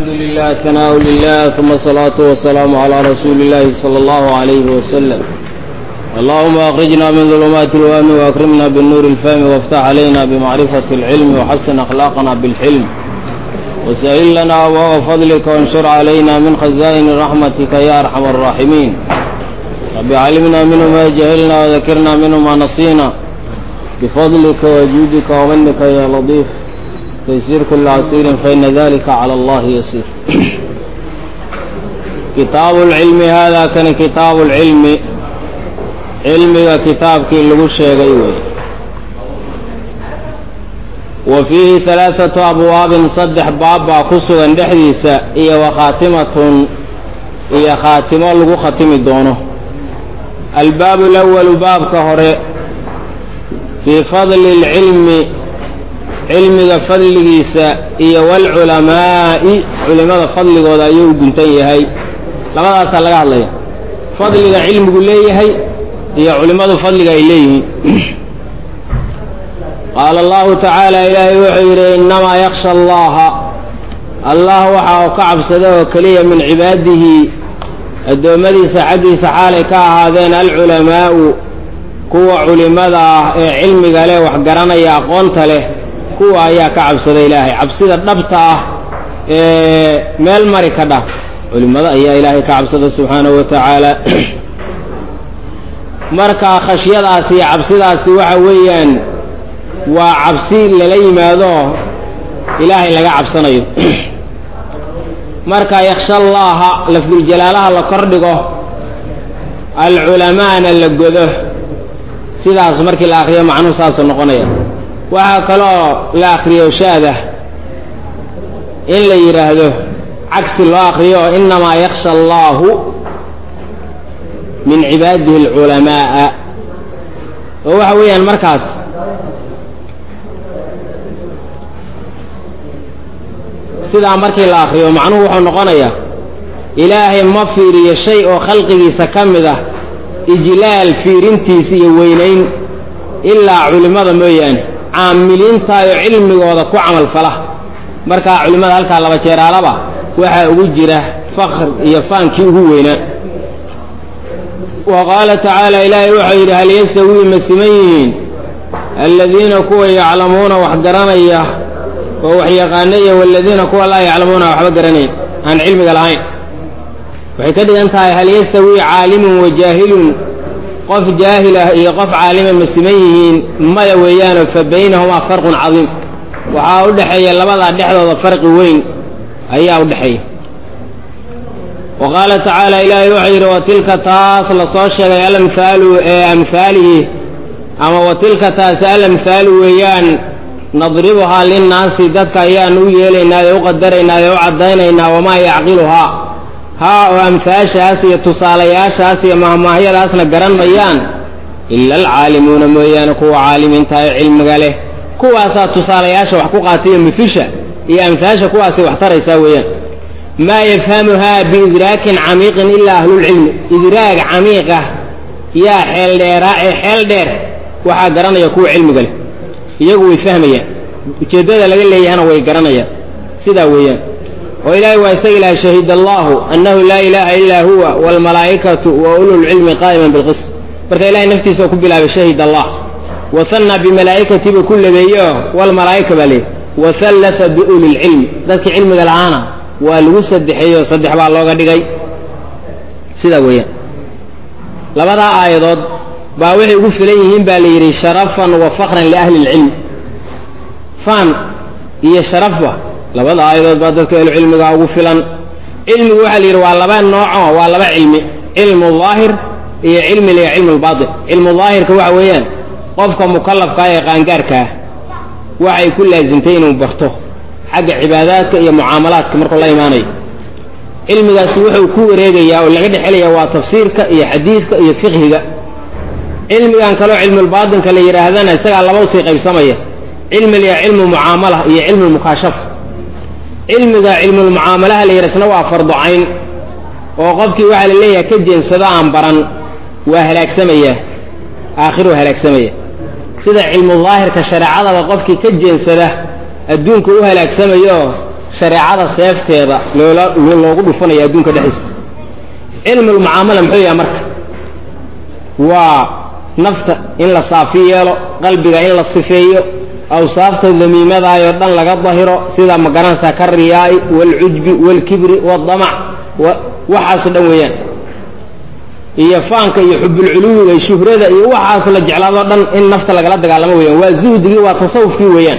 الحمد لله ثناء لله ثم الصلاة والسلام على رسول الله صلى الله عليه وسلم اللهم أخرجنا من ظلمات الوهم وأكرمنا بالنور الفهم وافتح علينا بمعرفة العلم وحسن أخلاقنا بالحلم وسهل لنا أبواب فضلك وانشر علينا من خزائن رحمتك يا أرحم الراحمين رب علمنا منه ما جهلنا وذكرنا منه ما نصينا بفضلك وجودك ومنك يا لطيف تيسير كل عسير فإن ذلك على الله يسير كتاب العلم هذا كان كتاب العلم علمك كتابك اللي شيغي وي وفيه ثلاثة أبواب صدح بابا كسوغا دحديسا إيا وخاتمة إيا خاتمة لغو ختم دونه الباب الأول باب كهري في فضل العلم cilmiga fadligiisa iyo waalculamaa'i culimada fadligooda ayuu u guntan yahay labadaasaa laga hadlaya fadliga cilmigu leeyahay iyo culimmadu fadliga ay leeyihiin qaala allahu tacaala ilaahay wuxuu yidhi innamaa yaksha allaha allah waxa uu ka cabsada oo keliya min cibaadihi addoommadiisa xaggiisa xaalay ka ahaadeen alculamaa'u kuwa culimmada ah ee cilmiga leh wax garanaya aqoonta leh kuwa ayaa ka cabsada ilaahay cabsida dhabta ah ee meel mari ka dhah culimmada ayaa ilaahay ka cabsada subxaanahu wa tacaala marka khashyadaasi iyo cabsidaasi waxa weeyaan waa cabsi lala yimaado ilaahay laga cabsanayo marka yaksha allaaha lafduljalaalaha la kordhigo alculamaana la godo sidaas markii la akriyo macnuhu saasuu noqonaya waxaa kaloo la akriyo shaadah in la yidhaahdo cagsi loo akriyo inamaa yaksha allahu min cibaadihi alculamaa'a oo waxa weeyaan markaas sidaa markii la akriyo macnuhu wuxuu noqonayaa ilaahay ma fiiriyo shay oo khalqigiisa ka mid ah ijlaal fiirintiisa iyo weynayn ilaa culimmada mooyaane caamiliintaayo cilmigooda ku camal fala markaa culimmada halkaa laba jeeraalaba waxaa ugu jira fakr iyo faankii ugu weynaa wa qaala tacaala ilaahay wuxuu yidhi hal yastawii ma siman yihiin aladiina kuwa yaclamuuna wax garanaya oo wax yaqaanaya waladiina kuwa laa yaclamuuna waxba garanayn aan cilmiga lahayn waxay ka dhigan tahay hal yastawii caalimun wa jaahilun qof jaahil ah iyo qof caalima ma siman yihiin maya weeyaanoo fa baynahumaa farqun cadiim waxaa u dhexeeya labadaa dhexdooda farqi weyn ayaa u dhexeeya wa qaala tacaala ilaahay wuxuu yidhi wa tilka taas la soo sheegay alamhaalu ee amhaalihi ama wa tilka taasi alamhaalu weeyaan nadribuhaa linnaasi dadka ayaan u yeelaynaa ee u qadaraynaa ee u caddaynaynaa wamaa yacqiluhaa haa oo amhaashaas iyo tusaalayaashaas iyo mahmaahyadaasna garan mayaan ila alcaalimuuna mooyaane kuwa caalimiinta ee cilmiga leh kuwaasaa tusaalayaasha wax ku qaataiyo mufisha iyo amhaasha kuwaasay wax taraysaa weeyaan maa yafhamuhaa biidraakin camiiqin ilaa ahlulcilmi idraag camiiqah yaa xeeldheeraa ee xeel dheer waxaa garanaya kuwa cilmiga leh iyagu way fahmayaan ujeeddada laga leeyahana way garanayaan sidaa weeyaan oo ilaahay waa isaga ilahay shahid allahu annahu laa ilaaha illaa huwa waalmalaa'ikatu wa ululcilmi qaa'iman bilqis marka ilahay naftiisa ku bilaabay shahid allah wahanna bimalaa'ikati buu ku labeeyeoo walmalaa'ika baa leeyahy wahallasa biulilcilmi dadkii cilmiga lahaana waa lagu saddexeeyoo saddex baa looga dhigay sidaa weeyaan labadaa aayadood baa waxay ugu filan yihiin baa la yidhi sharafan wa fakran liahli ilcilmi faan iyo sharafba labada aayadood baa dadka ehlu cilmiga ugu filan cilmigu waxaa la yidhi waa laba nooco waa laba cilmi cilmu daahir iyo cilmi liya cilmu lbaatin cilmu daahirka waxa weeyaan qofka mukallafkaa ee qaangaarkaah waxay ku laasimtay inuu barto xagga cibaadaadka iyo mucaamalaadka markuu la imaanayo cilmigaasi wuxuu ku wareegayaa oo laga dhexelaya waa tafsiirka iyo xadiidka iyo fiqhiga cilmigan kaleo cilmulbaatinka la yidhaahdana isagaa laba usii qaybsamaya cilmi liya cilmu mucaamala iyo cilmu mukaashafa cilmiga cilmulmucaamalaha la yidha isna waa fardu cayn oo qofkii waxaa la leeyahay ka jeensado aan baran waa halaagsamayaa aakhiruu halaagsamaya sida cilmu daahirka shareecadaba qofkii ka jeensada adduunka u halaagsamayo shareecada seefteeda loola loogu dhufanaya adduunka dhexdiisa cilmulmucaamala muxuu yahay marka waa nafta in la saafi yeelo qalbiga in la sifeeyo awsaafta damiimadaayoo dhan laga dahiro sida magaranaysaa ka riyaai waalcujbi waalkibri waaldamac waxaasoo dhan weeyaan iyo faanka iyo xubulculuwiga iyo shuhrada iyo waxaas la jeclaadoo dhan in nafta lagala dagaalamo weeyaan waa zuhdigii waa tasawufkii weeyaan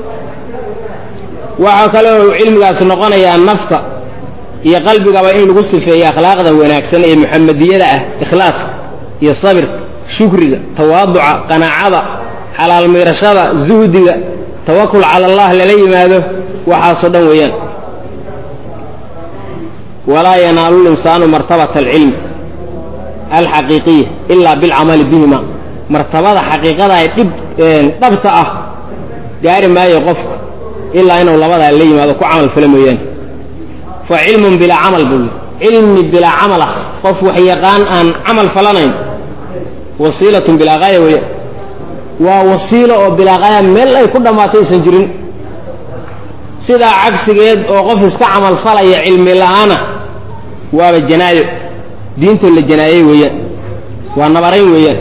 waxaa kale oo cilmigaasi noqonayaa nafta iyo qalbigaba in lagu sifeeyo akhlaaqda wanaagsan ee muxamadiyada ah ikhlaaska iyo sabirka shukriga tawaaduca qanaacada xalaal miirashada zuhdiga tawakul cala allah lala yimaado waxaasoo dhan weeyaan walaa yanaalu linsaanu martabata alcilmi alxaqiiqiya ilaa bilcamali bihima martabada xaqiiqada ee dhib dhabta ah gaari maayo qofku ilaa inuu labadaa la yimaado ku camal fala mooyaane fa cilmun bilaa camal buu yidhi cilmi bilaa camal ah qof wax yaqaan aan camal falanayn wasiilatun bilaa gaaya weeyaan waa wasiilo oo bilaa gaaya meel ay ku dhammaatay aysan jirin sidaa cagsigeed oo qof iska camal falaya cilmi la'aana waaba janaayo diintoo la janaayey weeyaan waa nabarayn weeyaan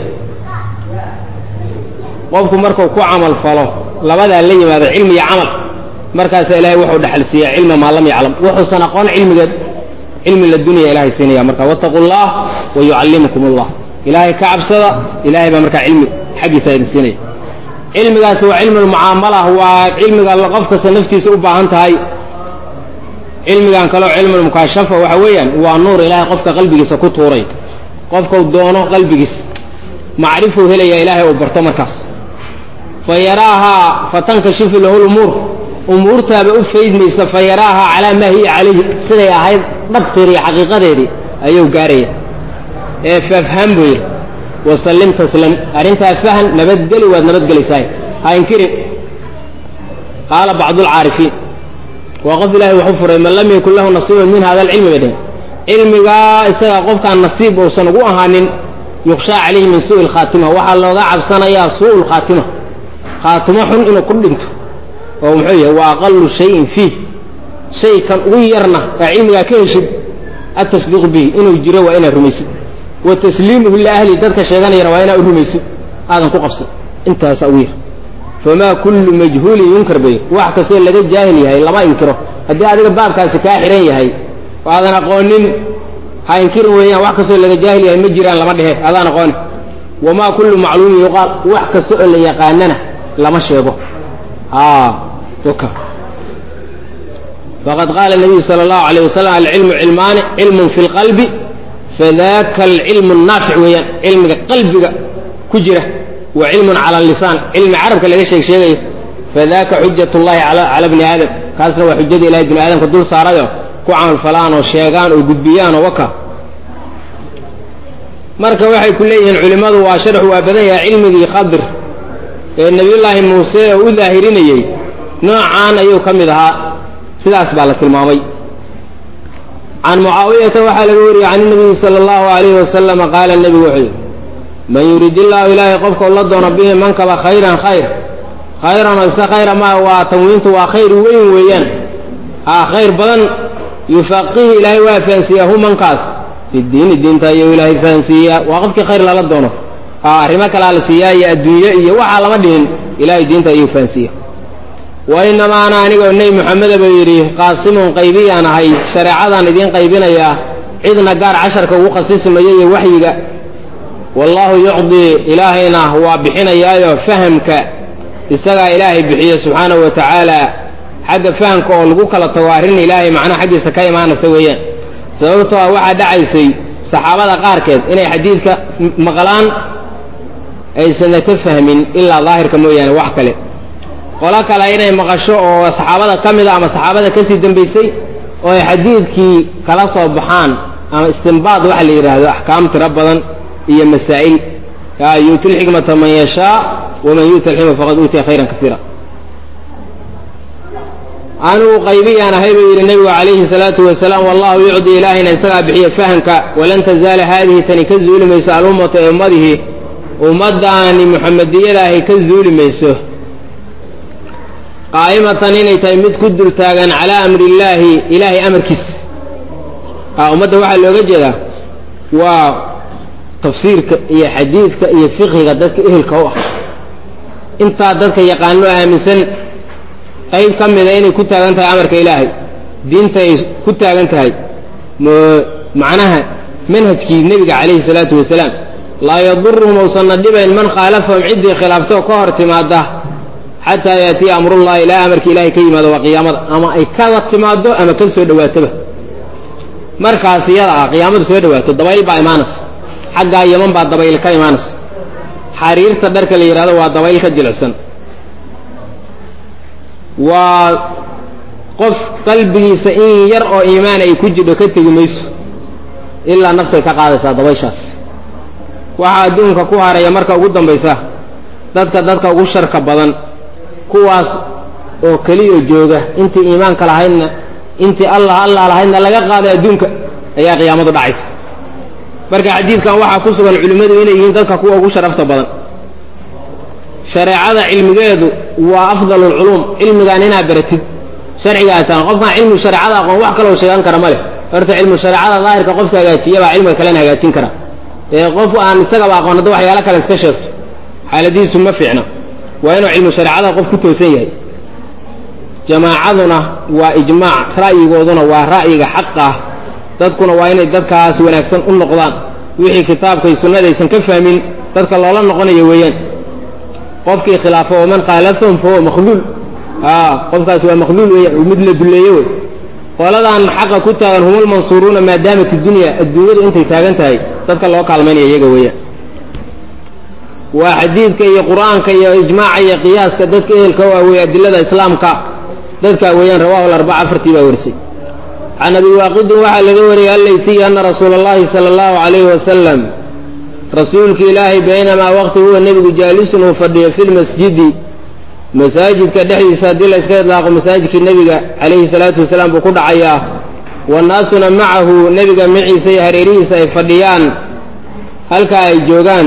qofku markuu ku camal falo labadaa la yimaado cilmi iyo camal markaasa ilaahay wuxuu dhaxal siiyaa cilma maa lam yaclam wuxuusan aqoon cilmigeed cilmi la dunya ilahay siinaya marka wattaqu llah wa yucallimukum allah ilaahay ka cabsada ilahay baa markaa cilmi xaggiisa idin siinaya cilmigaasi waa cilmu lmucaamala waa cilmiga qof kasta naftiisa u baahan tahay cilmigan kaleo cilmulmukaashafa waxa weeyaan waa nuur ilaahay qofka qalbigiisa ku tuuray qofkau doono qalbigiis macrifuu helaya ilaahay uu barto markaas fa yaraahaa fatankashifu lahu lumuur umuurtaaba u faydmaysa fa yaraahaa calaa maa hiya calayhi siday ahayd dhabteedi iyo xaqiiqadeedii ayuu gaaraya ee fafham buu yidhi wasallim taslam arrintaa fahan nabadgeli waad nabadgelaysaay ha inkirin qaala bacdulcaarifiin waa qof ilahay waxu furay man lam yakun lahu nasiibun min hada alcilmi bay dhehen cilmigaa isaga qofkaan nasiib uusan ugu ahaanin yukshaa calayhi min suui lkhaatima waxaa looga cabsanayaa suu lkhaatima khaatimo xun inuu ku dhinto oo muxuu yahay wa aqalu shayin fiih shaykan ugu yarna aa cilmigaa ka heshid atasdiiqu bihi inuu jiro waa inaad rumaysid wa tasliimuhu liahli dadka sheeganayana waa inaad u rumaysid aadan ku qabsan intaasaa ugu yar famaa kullu majhuulin yunkar bay wax kastoo laga jaahil yahay lama inkiro haddii adiga baabkaasi kaa xihan yahay oo aadan aqoonin ha inkirin weeyaan wax kastoo laga jaahil yahay ma jiraan lama dhehe adaan aqooni wamaa kullu macluumin yuqaal wax kasta oo la yaqaanana lama sheego faqad qaala nabiyu sala allahu alayh wasalam alcilmu cilmaani cilmun fi lqalbi fadaka alcilmu naafic weeyaan cilmiga qalbiga ku jira wa cilmun cala lisaan cilmi carabka laga sheeg sheegayo fadaka xujat llahi cala bni aadam kaasna waa xujada ilahay bini aadamka dul saarayoo ku camal falaan oo sheegaan oo gudbiyaan oo waka marka waxay ku leeyihiin culimmadu waa sharxu waa badan yahay cilmigii khadir ee nebiyullaahi muuse oo u daahirinayey noocaan ayuu ka mid ahaa sidaas baa la tilmaamay can mucaawiyata waxaa laga wariyey can inabiyi sala allahu alayhi wasalama qaala nebigu wuxuu yidhi man yurid illaahu ilaahay qofkau la doono bihi mankaba khayran khayr khayran oo iska khayra maa waa tanwiintu waa khayr weyn weeyaan haa khayr badan yufaqihi ilaahay waa fahansiiyaa hu mankaas fi diini diinta ayuu ilaahay fahansiiyaa waa qofkii khayr lala doono arrimo kalaa la siiyaa iyo adduunye iyo waxaa lama dhihin ilahay diinta ayuu fahansiiya wa inamaa ana anigoo nebi moxameda buu yidhi qaasimun qaybiyaan ahay shareecadaan idiin qaybinayaa cidna gaar casharka ugu khasismaya iyo waxyiga wallaahu yucdii ilaahayna waa bixinayaayo fahamka isagaa ilaahay bixiye subxaanahu wa tacaala xagga fahamka oo lagu kala tago arrin ilaahay macnaha xaggiisa ka imaanaysa weeyaan sababtoo ah waxaa dhacaysay saxaabada qaarkeed inay xadiidka maqlaan aysanna ka fahmin ilaa daahirka mooyaane wax kale qolo kale inay maqasho oo saxaabada ka mida ama saxaabada kasii dambaysay oo ay xadiidkii kala soo baxaan ama istinbaad waxa la yidhaahdo axkaam tiro badan iyo masaa'il yu'ti lxikmata man yashaa waman yu'ta alxikma faqad uutiya khayran kasiira anigu qaybiyaan ahay buu yidhi nebigu calayhi salaatu wasalaam wallahu yucdi ilaahayna isagaa bixiya fahamka walan tazaala haadihi tani ka zuuli mayso alummatu ee ummadihi ummaddaani muxamadiyadaahi ka zuuli mayso qaa'imatan inay tahay mid ku dul taagan calaa amri illaahi ilaahay amarkiis ummadda waxaa looga jeedaa waa tafsiirka iyo xadiidka iyo fiqhiga dadka ehelka u ah intaa dadka yaqaano aaminsan qayb ka mida inay ku taagan tahay amarka ilaahay diinta ay ku taagan tahay macnaha manhajkii nebiga calayhi salaatu wasalaam laa yaduruhum ousanna dhibayn man khaalafahum ciddii khilaaftoo ka hor timaada xataa yaatiya amrullahi ilaa amarka ilahay ka yimaado waa qiyaamada ama ay kada timaado ama ka soo dhawaatoba markaas iyada ah qiyaamadu soo dhawaato dabayl baa imaanaysa xaggaa yaman baa dabayl ka imaanaysa xariirta dharka la yidhahdo waa dabayl ka jilicsan waa qof qalbigiisa in yar oo iimaan ay ku jidho ka tegi mayso ilaa naftay ka qaadaysaa dabayshaas waxaa adduunka ku haraya marka ugu dambaysa dadka dadka ugu sharka badan kuwaas oo keliya jooga intii iimaanka lahaydna intii allah allah lahaydna laga qaaday adduunka ayaa qiyaamadu dhacaysa marka xadiidkan waxaa ku sugan culimmadu inay yihiin dadka kuwa ugu sharafta badan shareecada cilmigeedu waa afdal lculuum cilmigaan inaa baratid sharciga ay tahan qofkaan cilmi shareecada aqoon wax kaloo sheegan kara ma leh horta cilmu shareecada daahirka qofka hagaajiya baa cilmiga kalena hagaajin kara ee qof aan isagaba aqoon hadda waxyaalo kale iska sheegto xaaladihiisu ma fiicna waa inuu cilmu shareecada qof ku toosan yahay jamaacaduna waa ijmaac ra'yigooduna waa ra'yiga xaqa ah dadkuna waa inay dadkaas wanaagsan u noqdaan wixii kitaabkay sunnadaysan ka fahmin dadka loola noqonayo weeyaan qofkii khilaafo waman khaalafahum fahuwa makhluul qofkaas waa makhluul weeyaan mid la duleeye wey qoladan xaqa ku taagan hum lmansuuruuna maadaamat dunya adduunyadu intay taagan tahay dadka loo kaalmaynaya iyaga weeyaan waa xadiidka iyo qur'aanka iyo ijmaaca iyo qiyaaska dadka ehelka u awey adilada islaamka dadkaa weeyaan rawahu larbaca afartii baa warisay can abi waaqidin waxaa laga wariyey allaytiy ana rasuula allahi sala allahu calayhi wasalam rasuulka ilaahay baynamaa waqti huwa nebigu jaalisun uu fadhiyo fi lmasjidi masaajidka dhexdiisa haddii la iska idlaaqo masaajidkii nebiga calayhi salaatu wasalaam buu ku dhacayaa wannaasuna macahu nebiga maciisa iyo hareerihiisa ay fadhiyaan halkaa ay joogaan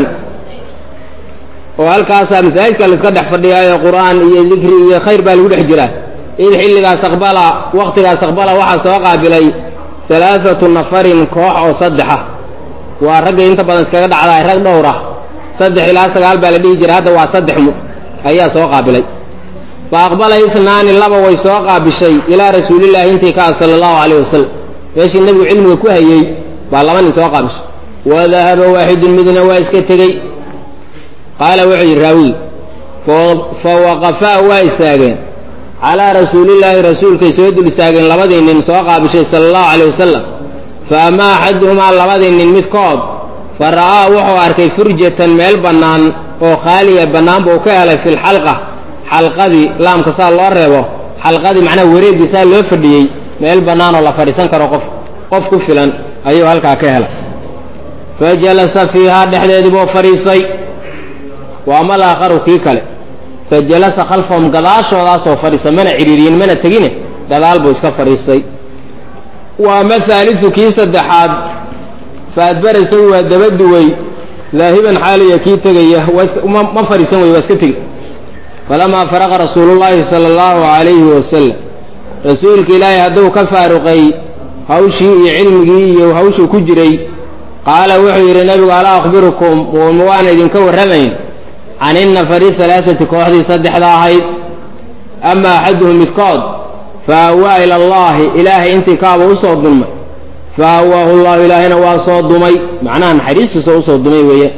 oo halkaasaa masaajidka la iska dhex fadhiyaayo qur'aan iyo dikri iyo khayr baa lagu dhex jiraa id xilligaas aqbala waqtigaas aqbala waxaa soo qaabilay alaaatu nafarin koox oo saddexa waa raggay inta badan iskaga dhacdaay rag dhowra saddex ilaa sagaal baa la dhihi jira hadda waa saddex mu ayaa soo qaabilay fa aqbala isnaani laba way soo qaabishay ilaa rasuulillaahi intii ka ah sala allahu calayh wasalam meeshii nebigu cilmiga ku hayey baa laba nin soo qaabishay wadahaba waaxidun midna waa iska tegey qaala wuxuu yidhi raawigi fa waqafaa waa istaageen calaa rasuulillaahi rasuulkay soo dul istaageen labadii nin soo qaabishay sala allahu calay wasalam fa amaa axaduhumaa labadii nin midkood fa ra'aa wuxuu arkay furjatan meel bannaan oo khaaliya bannaan buu ka helay fi lxalqa xalqadii laamka saa loo reebo xalqadii macnaha wareeggii saa loo fadhiyey meel bannaan oo la fadhiisan karo qof qof ku filan ayuu halkaa ka helay fa jalasa fiihaa dhexdeedii buu fadhiistay waa mal aakharu kii kale fa jalasa khalfahum gadaashoodaasoo fadhiista mana cidhiiriyin mana tegine gadaal buu iska fadhiistay waa mahaalisu kii saddexaad fa adbara isagu waa dabaduwey daahiban xaaliya kii tegaya ma fadhiisan wey waa iska tegi falamaa faraqa rasuulullaahi sala allahu calayhi wasalam rasuulka ilaahay hadduu ka faaruqay hawshii iyo cilmigii iyo hawshuu ku jiray qaala wuxuu yidhi nebigu alaa akhbirukum ma waan idinka warramayn can innafari halaaati kooxdii saddexda ahayd ama axaduhum midkood fa awaa ila allaahi ilaahay intii kaaba usoo dulmay fa awaahu llahu ilaahayna waa soo dumay macnaha naxariistiisa usoo dumay weeyaan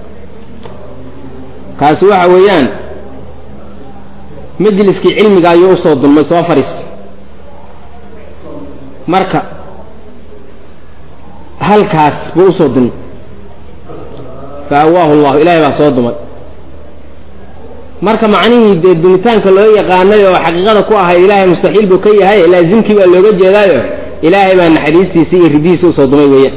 kaasi waxa weeyaan majliskii cilmiga ayuu usoo dulmay soo fadhiis marka halkaas buu usoo dulmay fa awaahu llahu ilahay baa soo dumay marka macnihii dee dumitaanka loo yaqaanay oo xaqiiqada ku ahay ilaahay mustaxiil buu ka yahay laazimkii baa looga jeedaayo ilaahay baa naxariistiisa iyo ridihiisa usoo dumay weeyaan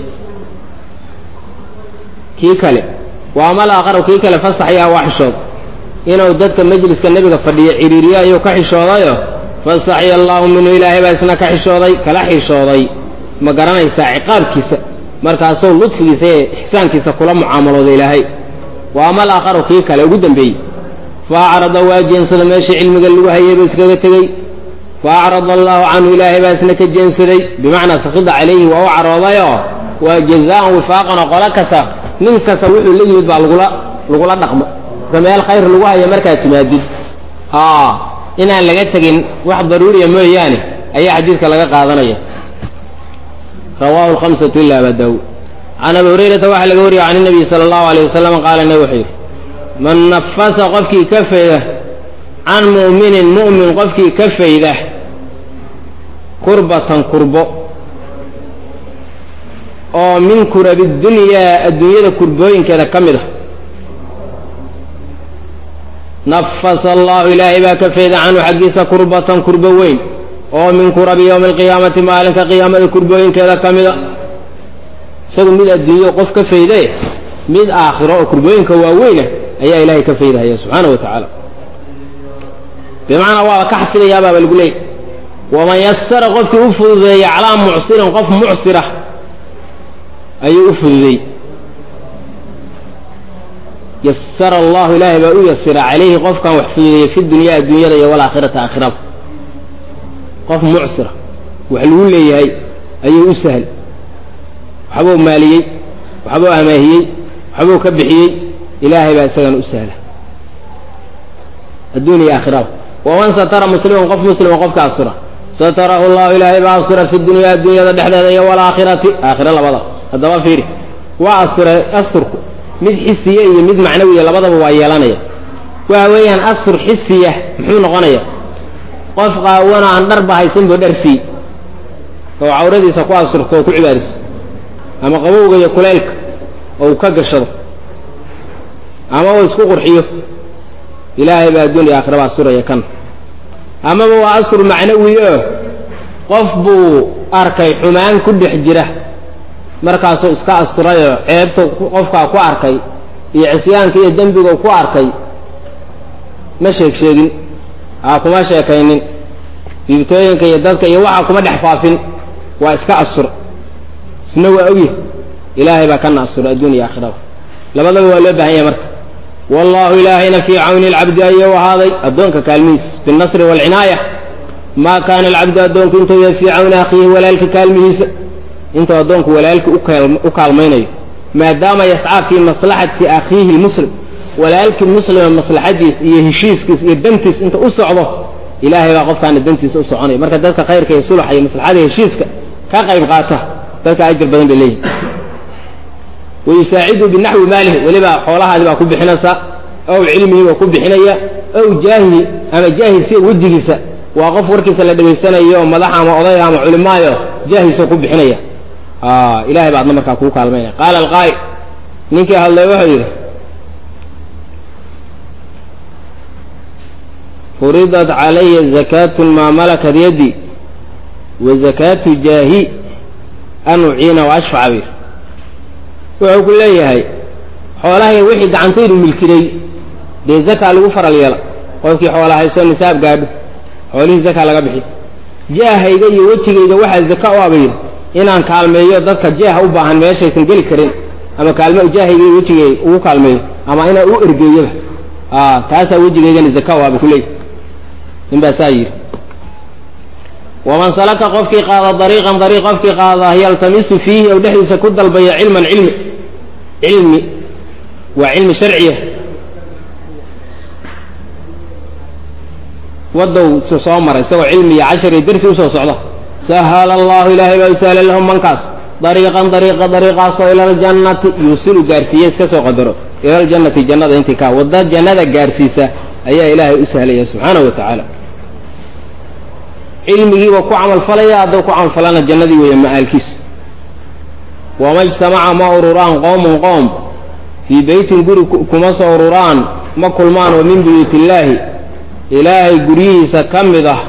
kii kale waa mal aqaro kii kale fasaxyaa waa xishood inuu dadka majliska nebiga fadhiyo ciriiriyo ayuu ka xishoodayo fasaxya allaahu minhu ilaahay baa isna ka xishooday kala xishooday ma garanaysaa ciqaabkiisa markaasuu ludfigiisa ee ixsaankiisa kula mucaamalooda ilaahay waa mal aqaro kii kale ugu dambeeyey fa acrada waa jeensada meeshii cilmiga lagu hayay buu iskaga tegey fa acrada allahu canhu ilaahay baa isna ka jeensaday bimacnaa sakida calayhi waa u caroodayoo waa jazaan wifaaqan oo qolo kasta nin kasta wuxuu la yimid baa lagula lagula dhaqmo marka meel khayr lagu haya markaad timaadid inaan laga tegin wax daruuriya mooyaane ayaa xadiidka laga qaadanaya rawahu lhamsatu ila aba daawud can abi hurayrata waxaa laga wariyay can inabiy sala allahu alayh wasalam qaala nabi wuxuu yidhi man nafasa qofkii ka fayda can mu'minin mu'min qofkii ka fayda kurbatan kurbo oo min kurabi dunyaa adduunyada kurbooyinkeeda ka mid a nafasa allahu ilaahay baa ka fayda canhu xaggiisa kurbatan kurbo weyn oo min kurabi yowmi alqiyaamati maalinka qiyaamada kurbooyinkeeda ka mida isagu mid adduunyo qof ka faydaye mid aakhiro oo kurbooyinka waaweyna ayaa ilaahay ka faydahaya subxaana wa tacaala bimacnaa waaba ka xafidayaababa lagu leeyay waman yasara qofkii u fududeeya calaa mucsirin qof mucsira ayuu u fududeey yasara allahu ilaahay baa u yasira calayhi qofkan wax fududeeyey fi dunyaa adduunyada iyo walaakhirata aakhirada qof mucsira wax lagu leeyahay ayuu u sahl waxbuu maaliyey waxbuu amaahiyey waxbuu ka bixiyey ilaahay baa isagana u sahla adduun iyo aakhirada waman satara musliman qof muslima qofka asura satarahu llahu ilaahay baa asura fi dunyaa adduunyada dhexdeeda iyo walaakhirati aakhira labada haddaba fiiri waa asura asturku mid xisiya iyo mid macnawiya labadaba waa yeelanaya waxa weeyaan astur xisiya muxuu noqonaya qof qaawano aan dharba haysanbo dharsii oo cawradiisa ku asurto oo ku cibaadiso ama qabowga iyo kuleylka oo uu ka gashado ama uu isku qurxiyo ilaahay baa adduuniya aakhiraba asuraya kan amaba waa astur macnawi oo qof buu arkay xumaan ku dhex jira markaasuu iska asturayoo ceebta qofkaa ku arkay iyo cisyaanka iyo dembiga ku arkay ma sheeg sheegin aa kuma sheekaynin diibtooyinka iyo dadka iyo waxa kuma dhex faafin waa iska astur isna waa ogyahy ilaahay baa kana astura adduun iyo aakhiraba labadaba waa loo baahan yahay marka wallahu ilaahayna fii cawni alcabdi ayuu ahaaday addoonka kaalmihiis binnasri waalcinaaya maa kaana alcabdu addoonku intuu yahay fii cawni akhiihi walaalka kaalmihiisa intuu addoonku walaalki u kaalmaynayo maadaama yascaa fii maslaxati akhiihi lmuslim walaalkii muslima maslaxadiis iyo heshiiskiis iyo dantiis inta u socdo ilaahay baa qofkaana dantiisa u soconaya marka dadka khayrka iyo sulaxa iyo maslaxada heshiiska ka qayb qaata dadka ajir badan bay leeyihin wayusaacidu binaxwi maalihi weliba xoolahaadi baa ku bixinaysa ow cilmihi baa ku bixinaya ow jaahihi ama jaahilsi wejigiisa waa qof warkiisa la dhegaysanayo madax ama odayga ama culimaayo jaahiisa ku bixinaya ilahay baa adna markaa kuu kaalmaynaya qaala alqaa'il ninkii hadlay wuxuu yidhi furidat calaya zakaatu maa malakat yaddi wa zakaatu jaahi an uciina wa ashfaca bir wuxuu ku leeyahay xoolahayga wixii gacantaydu milkiday dee zakaa lagu faral yeela qofkii xoola hayso nisaab gaadho xoolihii zakaa laga bixi jaahayga iyo wejigayga waxaa zaka u abayr inaan kaalmeeyo dadka jeeha u baahan meeshaysan geli karin ama kaalme jaahayga iyo wejigay ugu kaalmeeyo ama inaa u ergeeyoba taasaa wejigaygana zaka u aba kuleeyahy nin baa saa yidhi waman salaka qofkii qaada dariiqan dariiq qofkii qaada yaltamisu fiihi ou dhexdiisa ku dalbaya cilman cilmi cilmi waa cilmi sharciya wadow soo maray isagoo cilmi iyo cashar iyo dersi usoo socda sahala allahu ilaahay baa u sahla lahum mankaas dariiqan dariiqa dariiqaasoo ila aljannati yuusilu gaarsiiye iska soo qadaro ila aljannati jannada intii ka wadda jannada gaarsiisa ayaa ilaahay u sahlaya subxaanahu wa tacaala cilmigiiba ku camalfalaya hadduu ku camalfalana jannadii weeye ma'aalkiisu wama ijtamaca ma ururaan qoomun qoom fii beytin guri kuma soo ururaan ma kulmaan oo min buyuut illaahi ilaahay guryihiisa ka mid ah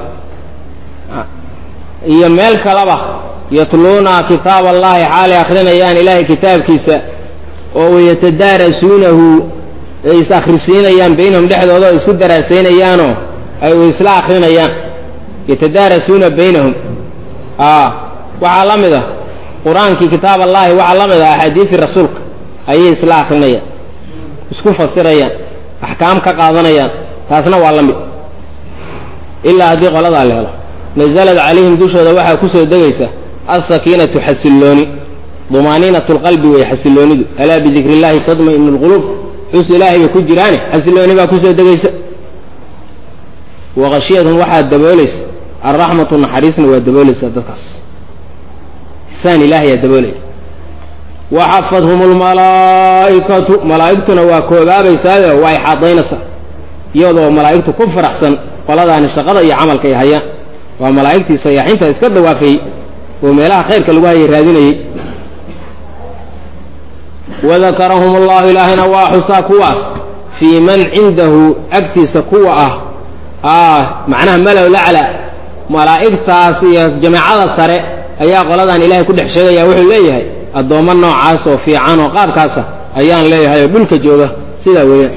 iyo meel kaleba yatluuna kitaab allahi xaalay akhrinayaan ilaahay kitaabkiisa oo wayatadaarasuunahu ay is akhrisiinayaan baynahum dhexdooda oo isku daraasaynayaanoo ay isla akrinayaan yatadaarasuuna baynahum waxaa la mid ah qur-aankii kitaab allahi waxaa la mid ah axaadiisii rasuulka ayay isla akrinayaan isku fasirayaan axkaam ka qaadanayaan taasna waa la mid ilaa haddii qoladaa la helo nazalad calayhim dushooda waxaa kusoo degaysa alsakiinatu xasillooni dumaaniinatu lqalbi wey xasilloonidu alaa bidikri illahi tadma'inu lquluub xus ilaahay bay ku jiraane xasillooni baa kusoo degaysa waqashiyadhum waxaa daboolaysa alraxmatu naxariisna waa daboolaysaa dadkaas isaan ilaahayaa daboolaya waxafadhum lmalaa'ikatu malaa'igtuna waa koobaabaysaayo waa ixaadaynaysaa iyadoo malaa'igtu ku faraxsan qoladaani shaqada iyo camalka ay hayaan waa malaa'igtii sayaaxiinta iska dawaafayey oo meelaha khayrka lagu hayay raadinayey wadakarahum allahu ilaahayna waa xusaa kuwaas fii man cindahu agtiisa kuwa ah ah macnaha malow lacla malaa'igtaas iyo jamaacada sare ayaa qoladan ilahay ku dhex sheegaya wuxuu leeyahay addoommo noocaas oo fiican oo qaabkaasa ayaan leeyahay oo dhulka jooga sidaa weeyaan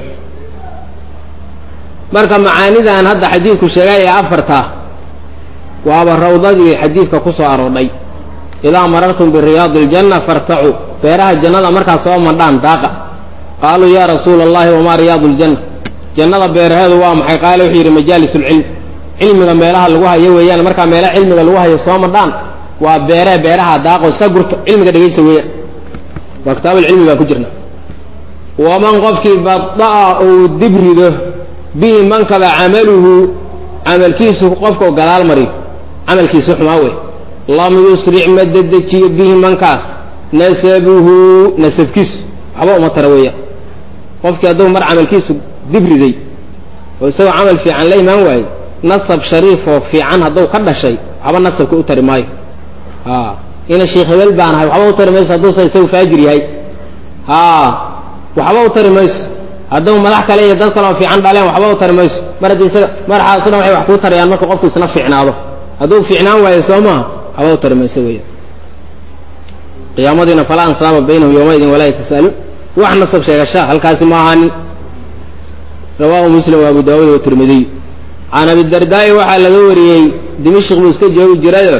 marka macaanidan hadda xadiidku sheegay ee afartaa waaba rawdadii xadiidka ku soo aroodhay idaa marartum biriyaadi iljanna fartacuu beeraha jannada markaas soo madhaan daaqa qaaluu yaa rasuula allahi wamaa riyaadu ljanna jannada beeraheedu waa maxay qaale wuxuu yidhi majaalis ulcilm cilmiga meelaha lagu hayo weeyaan markaa meelaha cilmiga lagu hayo soo madhaan waa beeree beeraha daaqo iska gurto cilmiga dhegaysta weeyaan waa kitaabulcilmi baan ku jirna waman qofkii bada'a uu dibrido bihi mankaba camaluhu camalkiisu qofka gadaal mariyo camalkiisu xumaa wey lam yusric ma dedejiyo bihi mankaas nasabuhu nasabkiisu waxba uma tara weeyaan qofkii hadduu mar camalkiisu dibriday oo isagoo camal fiican la imaan waayo nasab shariifoo fiican hadduu ka dhashay waxba nasabka u tari maayo a ina sheekh hebel baan ahay waxba u tari mayso hadduusa isagu faajir yahay a waxba u tari mayso hadduu madax kale iyo dad kale oo fiican dhaleen waxba u tari mayso mar haddii isaga madaxaasuna waxay wax kuu tarayaan marka qofku isna fiicnaado hadduu fiicnaan waayo soo maaha waxba u tari mayso weya qiyaamadiina falaa ansaaba baynahum yowmaidin walaa yatasaaluun wax nasab sheegashaa halkaasi ma ahaanin rawaahu muslim wa abu daawuud watirmidiy can abidardaa'i waxaa laga wariyey dimashik buu iska joogi jirayo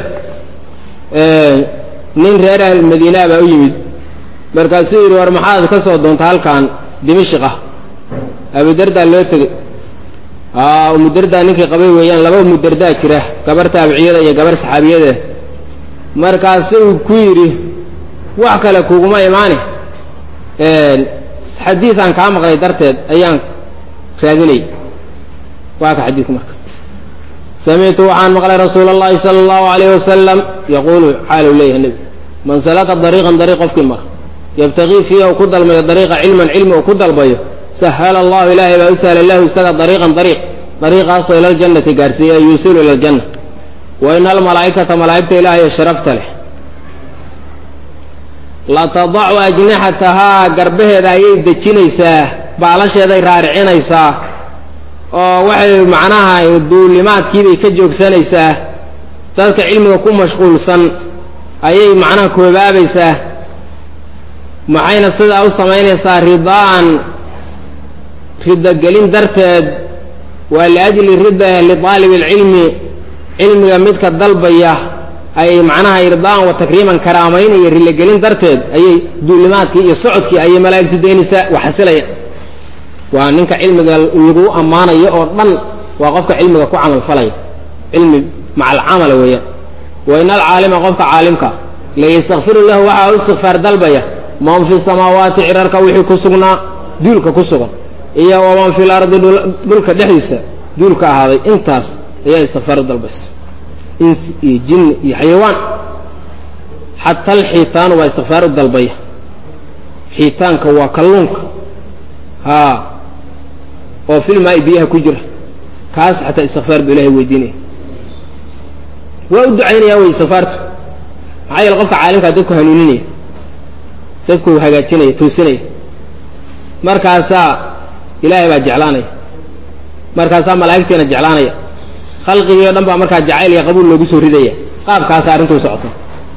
nin reer ahl madiinaa baa u yimid markaasuu yidhi war maxaad ka soo doonta halkan dimashik ah abudardaa loo tegey umudardaa ninkii qabay weeyaan laba umudardaa jira gabar taabiciyada iyo gabar saxaabiyada markaasuu ku yidhi wax kale kuguma imaane xadiidaan kaa maqlay darteed ayaan raadinay waa ka xadiidka marka samictu waxaan maqlay rasuula اllahi salى اllahu alayh wasalam yaquulu xaalu leeyahay nebi man salaka dariiqan dariiq qofkii mara yabtagii fiiha uu ku dalbayo dariiqa cilman cilmi uu ku dalbayo sahala allahu ilaahay baa u sahla lahu isaga dariiqan dariiq dariiqaasoo ila ljannati gaarsiiya yuusilu ila aljanna wa ina almalaa'ikata malaa'igta ilaahay sharafta leh latadacu ajnixatahaa garbaheeda ayay dejinaysaa baalasheeday raaricinaysaa oo waxay macnaha duulimaadkiibay ka joogsanaysaa dadka cilmiga ku mashquulsan ayay macnaha koobaabaysaa maxayna sidaa u samaynaysaa ridaan ridogelin darteed waa liajli rida liaalibi alcilmi cilmiga midka dalbaya ay macnaha irdaan wa takriiman karaamaynaya rilogelin darteed ayay duulimaadkii iyo socodkii ayay malaa'igtu daynaysaa waxasilaya waa ninka cilmiga lagu ammaanayo oo dhan waa qofka cilmiga ku camal falaya cilmi maca alcamala weeyaan wa ina alcaalima qofka caalimka layastakfiru lahu waxaa u istikfaar dalbaya man fi samaawaati cirarka wixii ku sugnaa duulka ku sugan iyo waman fi lardi dhulka dhexdiisa duulka ahaaday intaas ayaa istikfaar u dalbaysa insi iyo jinni iyo xayawaan xata alxiitaanu baa istikfaar u dalbaya xiitaanka waa kalluunka haa oo filmaa biyaha ku jira kaas xataa istikfaar buu ilahay weydiinaya waa u ducaynaya wey istikfaartu maxaa yeele qofka caalimkaa dadku hanuuninaya dadku hagaajinaya toosinaya markaasaa ilaahay baa jeclaanaya markaasaa malaa'igtiina jeclaanaya khalqigii o dhan baa markaa jacayl iyo qabuul loogu soo ridaya qaabkaasa arrintuu socota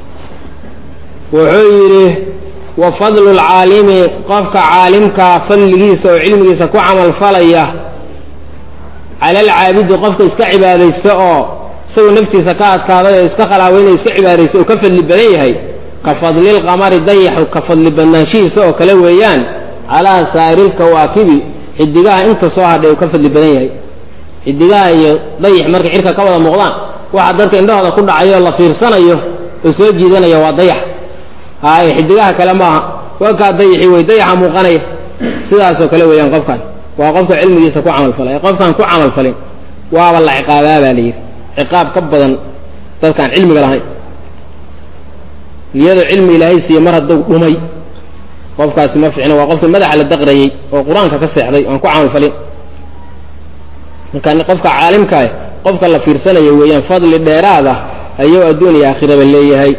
wuxuu yidhi wa fadlu lcaalimi qofka caalimka fadligiisa oo cilmigiisa ku camal falaya cala alcaabidi qofka iska cibaadaysta oo isagoo naftiisa ka adkaaday oo iska khalaaweynayo iska cibaadaysta oo ka fadli badan yahay ka fadlilqamari dayaxu ka fadli badnaanshihiisa oo kale weeyaan calaa saa'iri lkawaakibi xidigaha inta soo hadhay uu ka fadli badan yahay xidigaha iyo dayix markay cirka ka wada muuqdaan waxa dadka indhahooda ku dhacayo la fiirsanayo oo soo jiidanaya waa dayax haye xidigaha kale maaha waa kaa dayixi wey dayaxa muuqanaya sidaasoo kale weeyaan qofkan waa qofka cilmigiisa ku camalfalay qofkaan ku camalfalin waaba la ciqaabaa baa la yidhi ciqaab ka badan dadkaan cilmiga lahayn iyadoo cilmi ilaahay siiye mar hadduu dhumay qofkaasi ma fiicna waa qofkii madaxa la daqrayey oo qur-aanka ka seexday oan ku camalfalin marka qofka caalimkaah qofka la fiirsanayo weeyaan fadli dheeraad ah ayuu adduun iyo aakhiraba leeyahay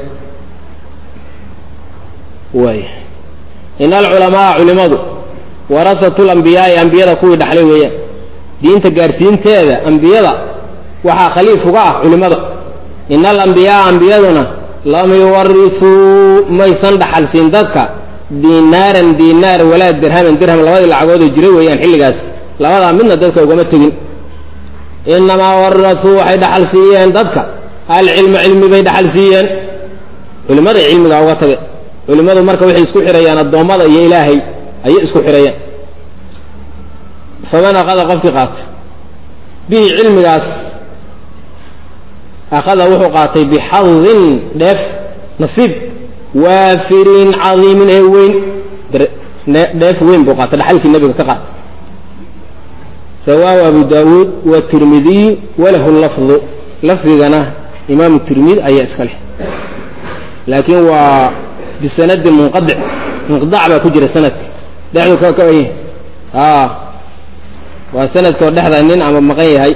way in alculamaaa culimadu warasatu lambiyaai ambiyada kuwii dhaxlay weeyaan diinta gaarsiinteeda ambiyada waxaa khaliif uga ah culimada in alambiyaaa ambiyaduna lam yuwarisuu maysan dhaxalsiin dadka dinaaran dinaar walaa dirhaman dirham labadii lacagoodoo jira weeyaan xilligaas labadaa midna dadka ugama tegin inamaa warasuu waxay dhaxal siiyeen dadka alcilma cilmi bay dhaxal siiyeen culimmaday cilmigaa uga tage culimmadu marka waxay isku xirayaan addoommada iyo ilaahay ayay isku xirayaan faman akhada qofkii qaata bihi cilmigaas akhada wuxuu qaatay bixadin dheef nasiib waafirin cadiimin ee weyn dheef weyn buu qaatay dhaxalkii nebiga ka qaatay rawaahu abu daawuud watirmidiy walahu lafdu lafdigana imaamu tirmidi ayaa iska leh laakiin waa bisanadin munqadic inqidac baa ku jira sanadka dhexdu ka ka a waa sanadkoo dhexda nin ama maqan yahay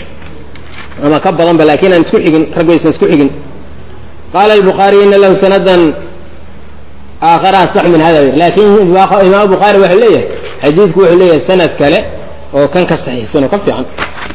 ama ka badanba laakiin aan isku xigin rag waysan isku xigin qaala albukhaariy ina lahu sanadan aakhara asax min hada laakiin imaam bukhaari wuxuu leeyahay xadiidku wuxuu leeyahay sanad kale oo kan ka saxiixsan oo ka fiican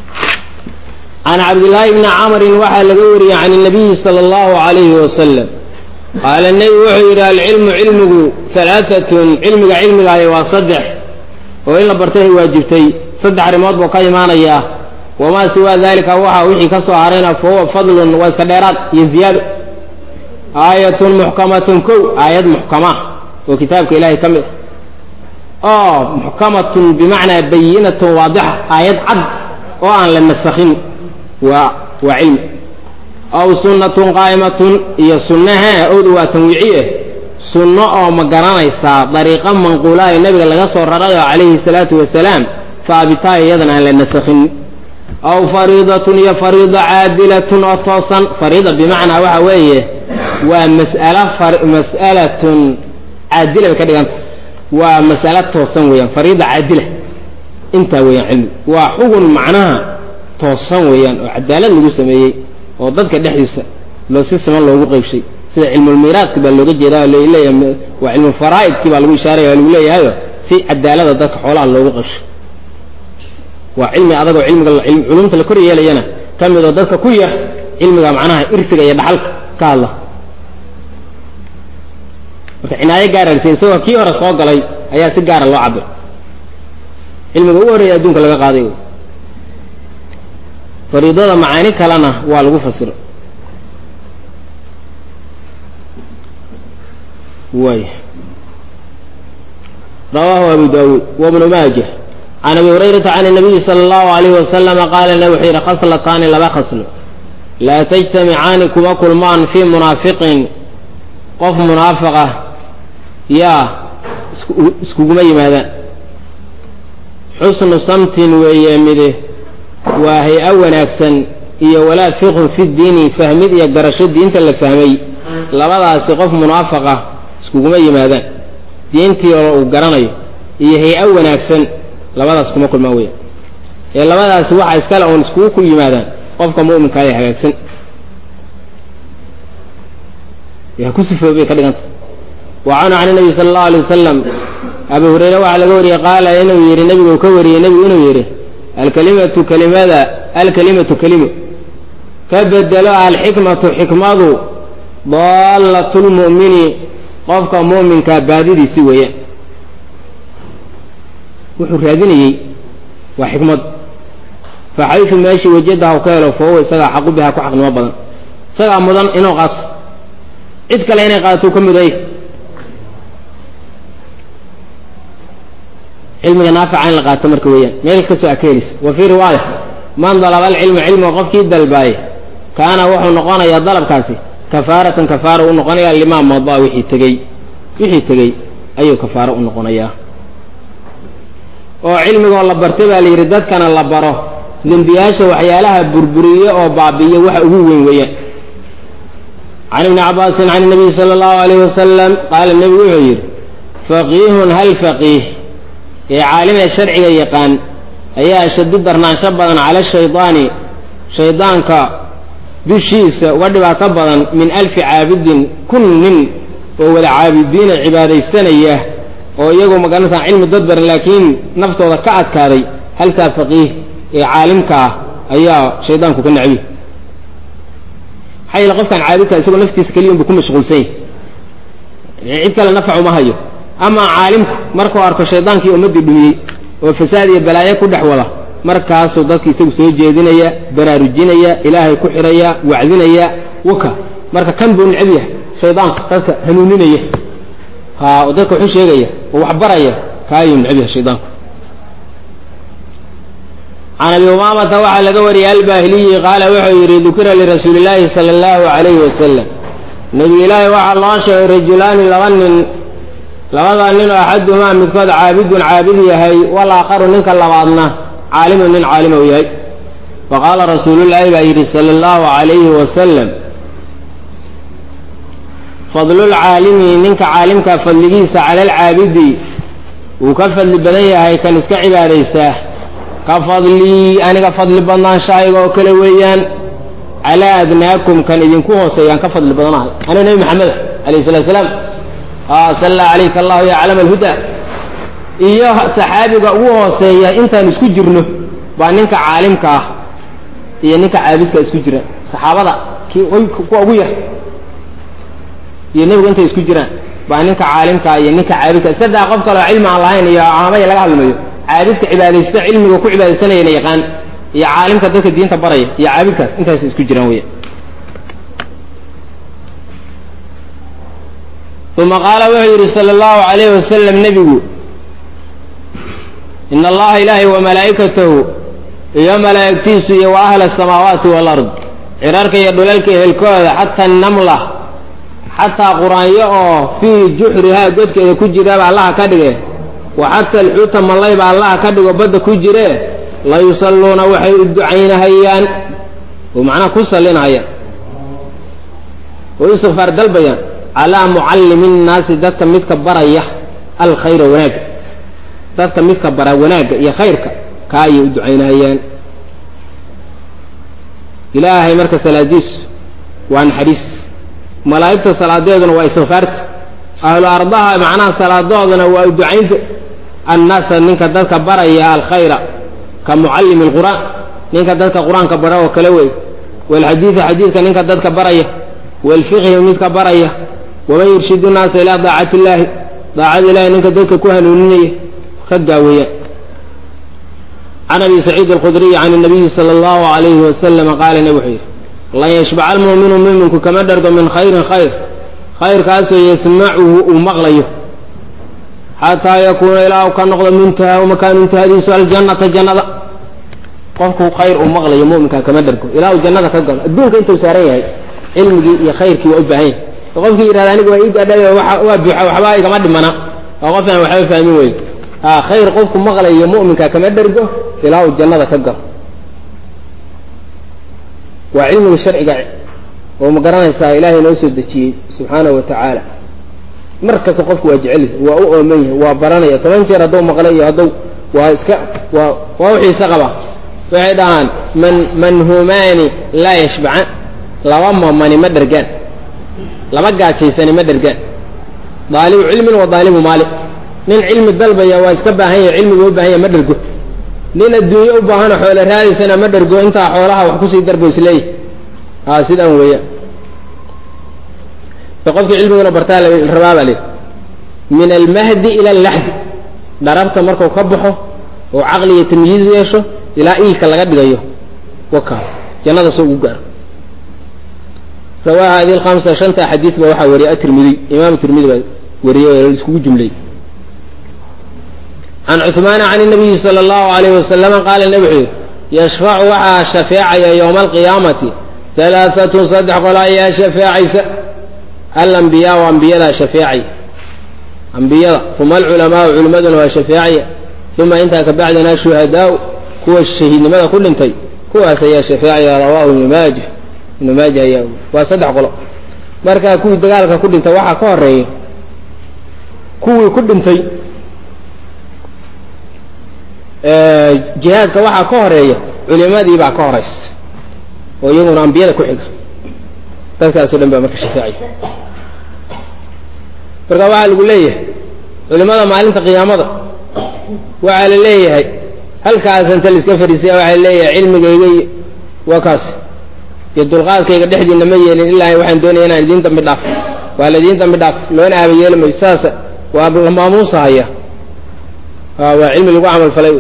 can cabdillaahi bni camrin waxaa laga wariyey can nabiyi sala allahu alayhi wasalam qaala nebi wuxuu yidhi alcilmu cilmigu alaaatun cilmiga cilmigaayo waa saddex oo in la bartay ay waajibtay saddex arrimood buu ka imaanayaa wamaa siwaa dalika waxa wixii ka soo harayna fa huwa fadlun waa iska dheeraad iyo ziyaado aayatun muxkamatun kow aayad muxkama oo kitaabka ilaahay ka mid a oo muxkamatun bimacnaa bayinatun waadixa aayad cad oo aan la nasakhin waa waa cilmi aw sunnatun qaa'imatun iyo sunnaha owda waa tanwiiciye sunno oo ma garanaysaa dariiqa manquulaha ee nebiga laga soo rarayo calayhi salaatu wasalaam faabitaa iyadana aan la nasakhin aw fariidatun iyo fariida caadilatun oo toosan fariida bimacnaa waxa weeye waa mas'ala mas'alatun caadila bay ka dhiganta waa mas'alo toosan weeyaan fariida caadila intaa weeyaan cilmi waa xugun macnaha toosan weeyaan oo cadaalad lagu sameeyey oo dadka dhexdiisa loo si siman loogu qeybshay sida cilmulmiiraadki baa looga jeedaa leeyahay waa cilmulfaraa'idkii baa lagu ishaaraya lagu leeyahayo si cadaalada dadka xoolaha loogu qeybshay waa cilmi adagoo cilmiga culumta la kor yeelayana ka mid oo dadka ku yar cilmiga macnaha irsiga iyo dhaxalka ka hadla marka cinaayo gaararsa isagoo kii hore soo galay ayaa si gaara loo cabir cilmiga ugu horreeya adduunka laga qaaday fariidada macaani kalena waa lagu fasiro way rawaahu abu daawuud wabnu maajah can abi hurayrata can الnabiyi salى اllahu alayh wasalama qaala na wuxuu yidhi khaslataani laba khaslo laa tajtamicaani kuma kulmaan fii munaafiqin qof munaafiqa yaa iskuguma yimaadaan xusnu samtin weeye mide waa hay-a wanaagsan iyo walaa fiqhun fi diini fahmid iyo garasho diinta la fahmay labadaasi qof munaafiqa iskuguma yimaadaan diintii oo uu garanayo iyo hay-a wanaagsan labadaas kuma kulmaan weya ee labadaasi waxa iskale oon iskugu ku yimaadaan qofka mu'minka ee hagaagsan yaa ku sifoobay ka dhiganta wa canhu can nabi sala allahu alay wasalam abu hureyre waxaa laga wariyey qaala inuu yidhi nebigu ka wariyey nebigu inuu yidhi alkalimatu kalimada alkalimatu kelimo ka bedelo alxikmatu xikmadu daallatlmu'mini qofka mu'minkaa baadidiisi weeyaan wuxuu raadinayey waa xikmad fa xaysu meeshii wajadaha ka helo fa huwa isagaa xaqu bihaa ku xaqnimo badan isagaa mudan inuu qaato cid kale inay qaato ka muday cilmiga naafica in la qaato marka weeyaan meel kastoo aa ka helis wa fii riwaaya man dalaba alcilma cilmiga qofkii dalbaayay kaana wuxuu noqonayaa dalabkaasi kafaaratan kafaara u noqonaya limaa madaa wixii tegey wixii tegey ayuu kafaaro u noqonayaa oo cilmigoo la bartay baa la yidhi dadkana la baro dembiyaasha waxyaalaha burburiye oo baabi'iya waxa ugu weyn weeyaan can ibni cabaasin can nabiy sala allahu alayh wasalam qaala nebigu wuxuu yidhi faqiihun hal faqiih ee caalimee sharciga yaqaan ayaa ashadu darnaansho badan cala shaydaani shaydaanka dushiisa uga dhibaato badan min alfi caabidin kun nin oo wada caabidiina cibaadaysanaya oo iyagu magaranaysaa cilmi dad baran laakiin naftooda ka adkaaday halkaa faqiih ee caalimka ah ayaa shaydaanku ka necbi maxaa yeele qofkaan caabidka isagoo naftiisa keliya unbu ku mashquulsan yahy cid kale nafac uma hayo amaa caalimku markuu arko shaydaankii ummaddii dhumiyey oo fasaad iyo balaayo ku dhex wada markaasuu dadka isagu soo jeedinaya baraarujinaya ilaahay ku xidhaya wacdinaya waka marka kan buu necab yahay shaydaanka dadka hanuuninaya ha oo dadka waxu sheegaya oo wax baraya kaayuu necab yahay shaydaanku can abi umaamata waxaa laga wariyay albaahiliyi qaala wuxuu yidhi dukira lirasuuli illaahi sala allahu calayhi wasalam nebi ilaahi waxaa loo sheegay rajulaani laba nin labada nin oo axaduhumaa midkood caabidun caabid yahay walaakharu ninka labaadna caalimun nin caalima u yahay faqaala rasuulullaahi baa yidhi sala allahu calayhi wasalam fadlulcaalimi ninka caalimka fadligiisa cala alcaabidi wuu ka fadli badan yahay kan iska cibaadaystaa ka fadlii aniga fadli badnaanshahayga oo kale weeyaan calaa adnaakum kan idinku hooseeyaan ka fadli badanahay aniga nebi maxameda alayh salatu salaam salla calayka allahu ya aclama alhuda iyo saxaabiga ugu hooseeya intaan isku jirno baa ninka caalimka ah iyo ninka caabidka isku jira saxaabada kii kuwa ugu yar iyo nebigu intay isku jiraan baa ninka caalimka iyo ninka caabidka saddex qof kaleo cilmi aan lahayn iyo caamaya laga hadlmayo caabidka cibaadaysta cilmiga ku cibaadaysanayana yaqaan iyo caalimka dadka diinta baraya iyo caabidkaas intaas isku jiraan weya uma qaala wuxuu yidhi sala allahu alayhi wasalam nebigu in allaha ilaahay wa malaa'ikatahu iyo malaa'igtiisu iyo wa ahla asamaawaati walard cirarka iyo dhulalka ehelkooda xataa namla xataa quraanyo oo fii juxrihaa godkeeda ku jiraaba allaha ka dhige wa xata alxuuta mallayba allaha ka dhigo badda ku jiree la yusalluuna waxay u ducaynahayaan oo macnaha ku sallinahayaan oo istikfaar dalbayaan calaa mucallimi nnaasi dadka midka baraya alkhayra wanaagga dadka midka bara wanaagga iyo khayrka kaa ayay u ducaynahayaan ilaahay marka salaadiisu waa naxariis malaa'igta salaadeeduna waa istikfaarta ahlu ardaha macnaha salaadooduna waa u ducaynta annaasa ninka dadka baraya alkhayra ka mucallimi alqur'aan ninka dadka qur-aanka bara oo kale wey walxadiida xadiidka ninka dadka baraya walfiqhi midka baraya waman yurshidu nnaasa ilaa daacati illaahi daacada ilahi ninka dadka ku hanuuninaya ka gaaweeyaan can abi saciid alkhudriy can nabiyi sala allahu alayhi wasalama qaala nebi wuxuu yidhi lan yashbaca almu'minu muminku kama dhargo min khayrin khayr khayrkaasoo yasmacuhu uu maqlayo xataa yakuuna ilaa u ka noqdo muntaha makaanu intihadiisu aljannata jannada qofku khayr uu maqlayo muminka kama dhargo ilaa uu jannada ka galo adduunka intuu saaran yahay cilmigii iyo khayrkii waa u baahan yahay qofkii yidhahda aniga waa ii gadhay waa buuxa waxba igama dhimana waa qof aan waxba fahmin wey khayr qofku maqlayo mu'minka kama dhergo ilaa uu jannada ka galo waa cilmiga sharciga oo ma garanaysaa ilaahay noo soo dejiyey subxaanahu wa tacaala mar kasta qofku waa jecel waa u ooman yahay waa baranaya toban jeer hadduu maqlay iyo hadduu waa iska waa waa u xiise qaba waxay dhahaan man manhumaani laa yashbacan laba mamani ma dhergaan laba gaajaysani ma dhergaan daalibu cilmin wa daalibu maali nin cilmi dalbaya waa iska baahan yahay cilmiga u baahan yahay ma dhergo nin adduunye u baahano xoolo raadaysana ma dhergo intaa xoolaha wax kusii darbo isleeyahy a sidaan weeyaan qofkii cilmiguna bartaa rabaa baa lii min almahdi ila allaxdi dharabta marku ka baxo oo caqli iyo tamyiiz yeesho ilaa iilka laga dhigayo waka jannada soo ugu gaaro rawaa hadi lhamsa shanta xadiid ba waxaa wariyay atirmidi imaam tirmidi baa wariyey oo iskugu jumlay can cuثmaana can الnabiyi salى اllahu alayh wasalama qaala nebi wuxuu yihi yashfacu waxaa shafeecaya yowma alqiyaamati halaaatun saddex qolo ayaa shafeecaysa alambiyaa o ambiyadaa shafeecaya ambiyada uma alculamaau culimmaduna waa shafeecaya uma intaa kabacdina ashuhadaau kuwa shahiidnimada ku dhintay kuwaas ayaa shafeecaya rawaahu ibnu maaja ibnu maaja ayaa waa saddex qolo markaa kuwii dagaalka ku dhintay waxaa ka horeeya kuwii ku dhintay jihaadka waxaa ka horeeya culimadii baa ka horeysa oo iyaguna ambiyada ku xiga dadkaasoo dhan baa marka shafeecaya marka waxaa lagu leeyahay culimada maalinta qiyaamada waxaa la leeyahay halkaas inta laiska fadhiisaya waxaa la leeyahay cilmigayga iyo waa kaas iyo dulqaadkayga dhexdiina ma yeelin ilaa waxaan doonaya inaan idiin dambi dhaaf waa la idiin dambi dhaaf loona aaba yeeli mayo saasa waa la maamuusahaya waa cilmi lagu camal falay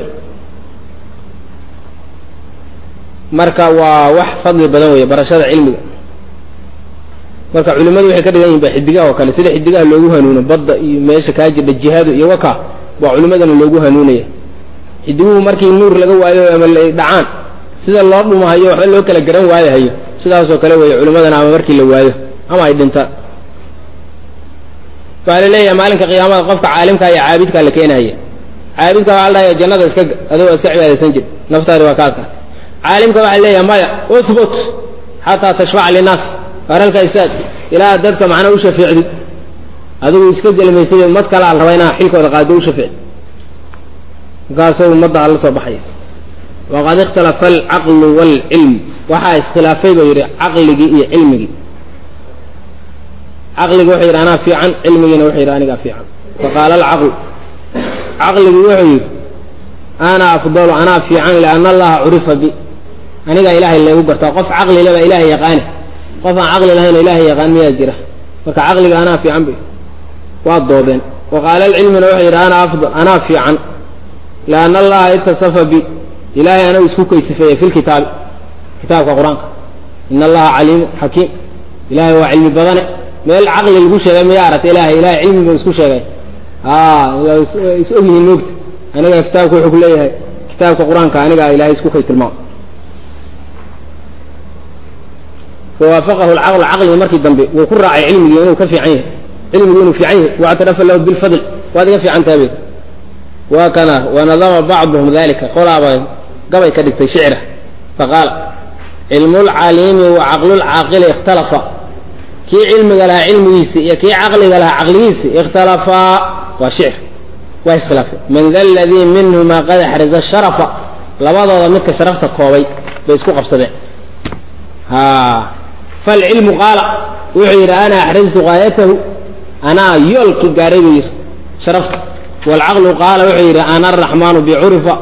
marka waa wax fadli badan weeye barashada cilmiga marka culimadu waxay ka dhigan yihin ba xidigaha oo kale sida xidigaha loogu hanuuno badda iyo meesha kaa jirdha jihaadu iyo waka waa culimadana loogu hanuunaya xidiguhu markii nuur laga waayo ama la dhacaan sida loo dhumahayo waxba loo kala garan waayahayo sidaasoo kale weeye culimadana ama markii la waayo ama ay dhintaan waxaa la leeyahay maalinka qiyaamada qofka caalimka iyo caabidkaa la keenaya caabidka waxaa la dhahaya jannada iska adagoo iska cibaadaysan jir naftaadi waa kaadka caalimka waxaa leeyahay maya uhbut xataa tashfaca linnaas waralka istaad ilaa dadka macnaa u shafeecdid adigu iska jelmaysid mad kale al raba inaa xilkooda qaado u shafeecd markaasoo ummadda ala soo baxaya waqad ikhtalafa alcaqlu waalcilm waxaa iskhilaafay buu yidhi caqligii iyo cilmigii caqligi wuxuu yidhi anaa fiican cilmigiina wuxuu yidhi anigaa fiican faqaala alcaqlu caqligii wuxuu yidhi ana afdalu anaa fiican liana allaha curifa bi anigaa ilaahay leegu gartaa qof caqli le baa ilaahay yaqaani qof aan caqli lahayn oo ilaahay yaqaan miyaa jira marka caqliga anaa fiican bay waa doodeen wa qaala alcilmina wuxuu yidhi ana afdal anaa fiican liana allaha itasafa bi ilaahay anagu isku kaysifeeye fi lkitaabi kitaabka qur-aanka ina allaha caliimu xakiim ilahay waa cilmi badane meel caqli lagu sheegay miyaa aragta ilahay ilahay cilmi buu isku sheegay is ogyihiin moogta aniga kitaabka wuxuu ku leeyahay kitaabka qur-aanka anigaa ilahay isku kay tilmaam fawaafaqahu lcaql caqligi markii dambe wuu ku raacay cilmigii inuu ka fiican yahay cilmigii inuu fiican yahay waactarafa lahu bilfadl waad iga fiican tahay waa kana wanadama bacduhum dalika qolaaba gabay ka dhigtay shicra faqaala cilmu lcaliimi wa caqlulcaaqili ikhtalafa kii cilmiga lahaa cilmigiisi iyo kii caqliga lahaa caqligiisi ikhtalafaa waa shicr waa iskhilaafay man da ladii minhuma qad axraza sharafa labadooda midka sharafta koobay bay isku qabsadeen falcilmu qaala wuxuu yidhi ana axrajtu gaayatahu anaa yoolkii gaaray buu yidhi sharafta waalcaqlu qaala wuxuu yidhi ana araxmaanu bicurifa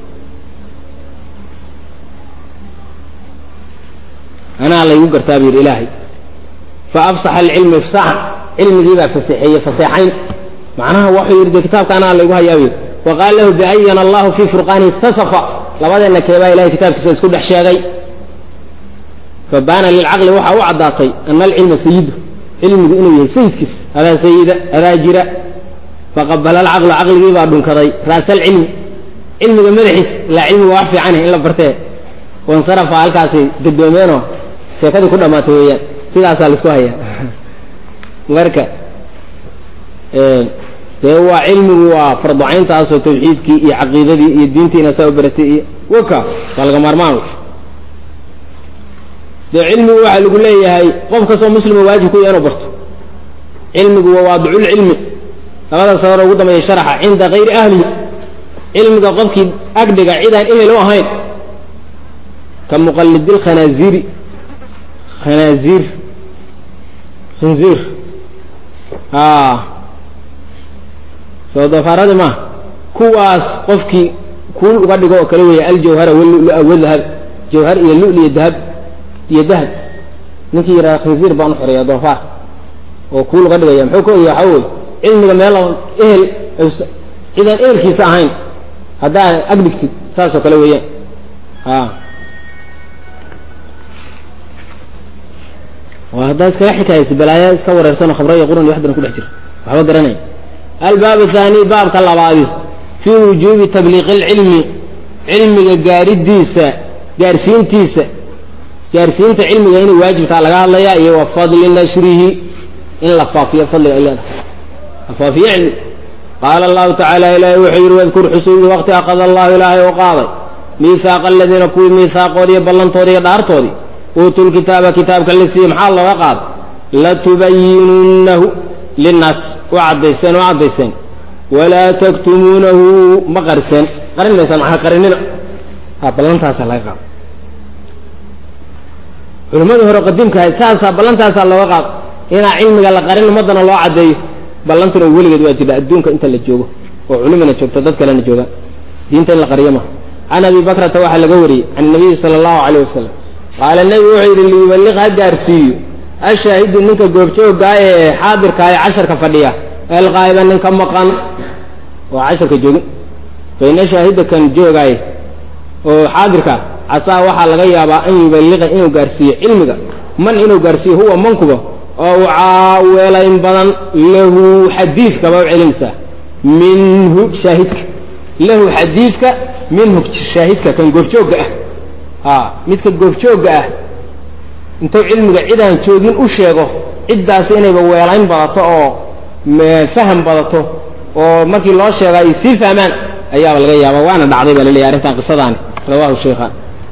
anaa laygu gartaa buu yidhi ilaahay faafsaxa alcilmu ifsaaxan cilmigii baa faseexeeyey faseexayn macnaha wuxuu yidhi de kitaabka anaa laygu hayaa buu yidhi wa qaala lahu biayana allahu fii furqaanihi itasafa labadeenna keebaa ilahay kitaabkiisa isku dhex sheegay fabaana lilcaqli waxaa u caddaatay ana alcilma sayidu cilmigu inuu yahay sayidkiis adaa sayida adaa jira faqabala alcaqlu caqligii baa dhunkaday ra'sa alcilmi cilmiga madaxiis ilaa cilmiga wax fiicaneh in la bartee wansarafa halkaasay gadoomeenoo sheekadii ku dhammaatay weeyaan sidaasaa laisku hayaa marka dee waa cilmigu waa farducayntaasoo tawxiidkii iyo caqiidadii iyo diintiina saa u baratay iyo waka waa laga maarmaan dee cilmigu waxaa lagu leeyahay qof kastoo muslima waajib ku yahay inuu barto cilmigu waa waadiculcilmi labada sabaro ugu dambeeya sharaxa cinda kayri ahlihi cilmiga qofkii agdhiga cidaan ehel u ahayn ka muqalidilkhanaaziri khanaaziir khinziir soo doofaaradi maaha kuwaas qofkii kuul uga dhigo oo kale weeye aljawhara walulua wadahab jawhar iyo lul iyo dahab iyo dahab ninkii yidhaha khinziir baan u xoreeya doofaar oo kuul uga dhigaya muxuu ka ogaya waxaa weye cilmiga meel ehel cidaan ehelkiisa ahayn haddaa agdhigtid saasoo kale weeyaan haddaa iskaga xikaayaysa balaaya iska wareersanoo khamra iyo quran iyo waxdan ku dhex jira waxba garanaya albaab athani baabka labaadi fii wujuubi tabliiqi alcilmi cilmiga gaaridiisa gaarsiintiisa gaarsiinta cilmiga inay waajibtaa laga hadlayaa iyo wa fadli nashrihi in la faafiyo fadliga ay leedahay la faafiyo cilmi qaala allahu tacaala ilaahay wuxuu yidhi wadkur xusuudi waqti aqada allahu ilaahay oo qaaday miihaaqa aladiina kuwii miihaaqoodii iyo ballantoodii iyo dhaartoodii uutuu lkitaaba kitaabka la siiyey maxaa looga qaaday latubayinunnahu linnaas u caddayseen oo caddayseen walaa taktumuunahu ma qarseen qarin maysaan maxaa qarinina ha ballantaasa laga qaado culimmadii hore qadiimka ahayd saasaa ballantaasaa looga qaado inaa cilmiga la qarin ummaddana loo caddeeyo ballantuna weligeed waa jirta adduunka inta la joogo oo culimana joogto dad kalena joogaan diinta in la qariyo maha can abi bakrata waxaa laga wariyey can nabiyi sala allahu calayh wasalam qaala nebigu wuxuu yidhi liyubaliq ha gaarsiiyo ashaahidu ninka goobjooggaa ee xaadirkaa ee casharka fadhiya alqaa'iba ninka maqan oo casharka joogin bayna shaahida kan joogaay oo xaadirka casaa waxaa laga yaabaa an yubaliqa inuu gaarsiiyo cilmiga man inuu gaarsiiyo huwa mankuba oo caaweelayn badan lahu xadiidkaba u celinaysaa minhu shaahidka lahu xadiidka minhu shaahidka kan goobjoogga ah a midka goobjoogga ah intuu cilmiga cidaan joogin u sheego ciddaasi inayba weelayn badato oo faham badato oo markii loo sheega ay sii fahmaan ayaaba laga yaaba waana dhacday baa laleeyahy arrintan qisadaani rawahu shaykhaan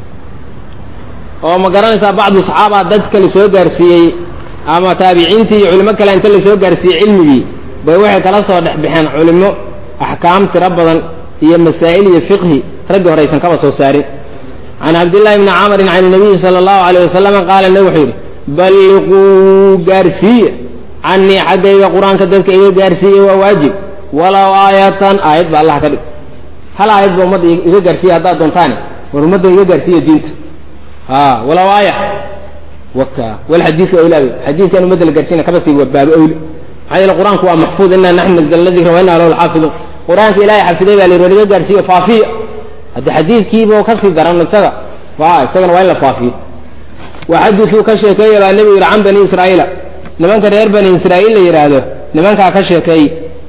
oo ma garanaysaa bacdu saxaaba dad kale soo gaarsiiyey ama taabiciintii iyo culimo kale inta la soo gaarsiiyey cilmigii bay waxay kala soo dhex baxeen culimo axkaam tiro badan iyo masaa'il iyo fiqhi raggi hore aysan kaba soo saarin can cabdillahi bni camrin can nabiyi sala allahu alayh wasalama qaala nabi wuxuu yidhi balliquu gaarsiiya canii xaggayga qur-aanka dadka iga gaarsiiya waa waajib walow aayatan aayad ba allah ka dhig hal aayad ba ummadda iga gaarsiiya haddaad doontaane war ummadda iga gaarsiiya diinta a walow aaya waka wal xadiidka awlaabi xadiidkan ummadda la gaarsiina kaba sii waa baabo awli maxaa yeele qur-aanku waa maxfuud inaa naxnu nazalna dikra wa inaa lahu lxaafiduun qur-aanka ilaahay xafiday baa la yidhi war iga gaarsiiya faafiya haddi xadiidkiiba ka sii daran isaga a isagana waa in la faafiyo wa xadiidkuu ka sheekeeya baa nebigu yihi can bani israa'iila nimanka reer bani israa'iil la yidhaahdo nimankaa ka sheekeey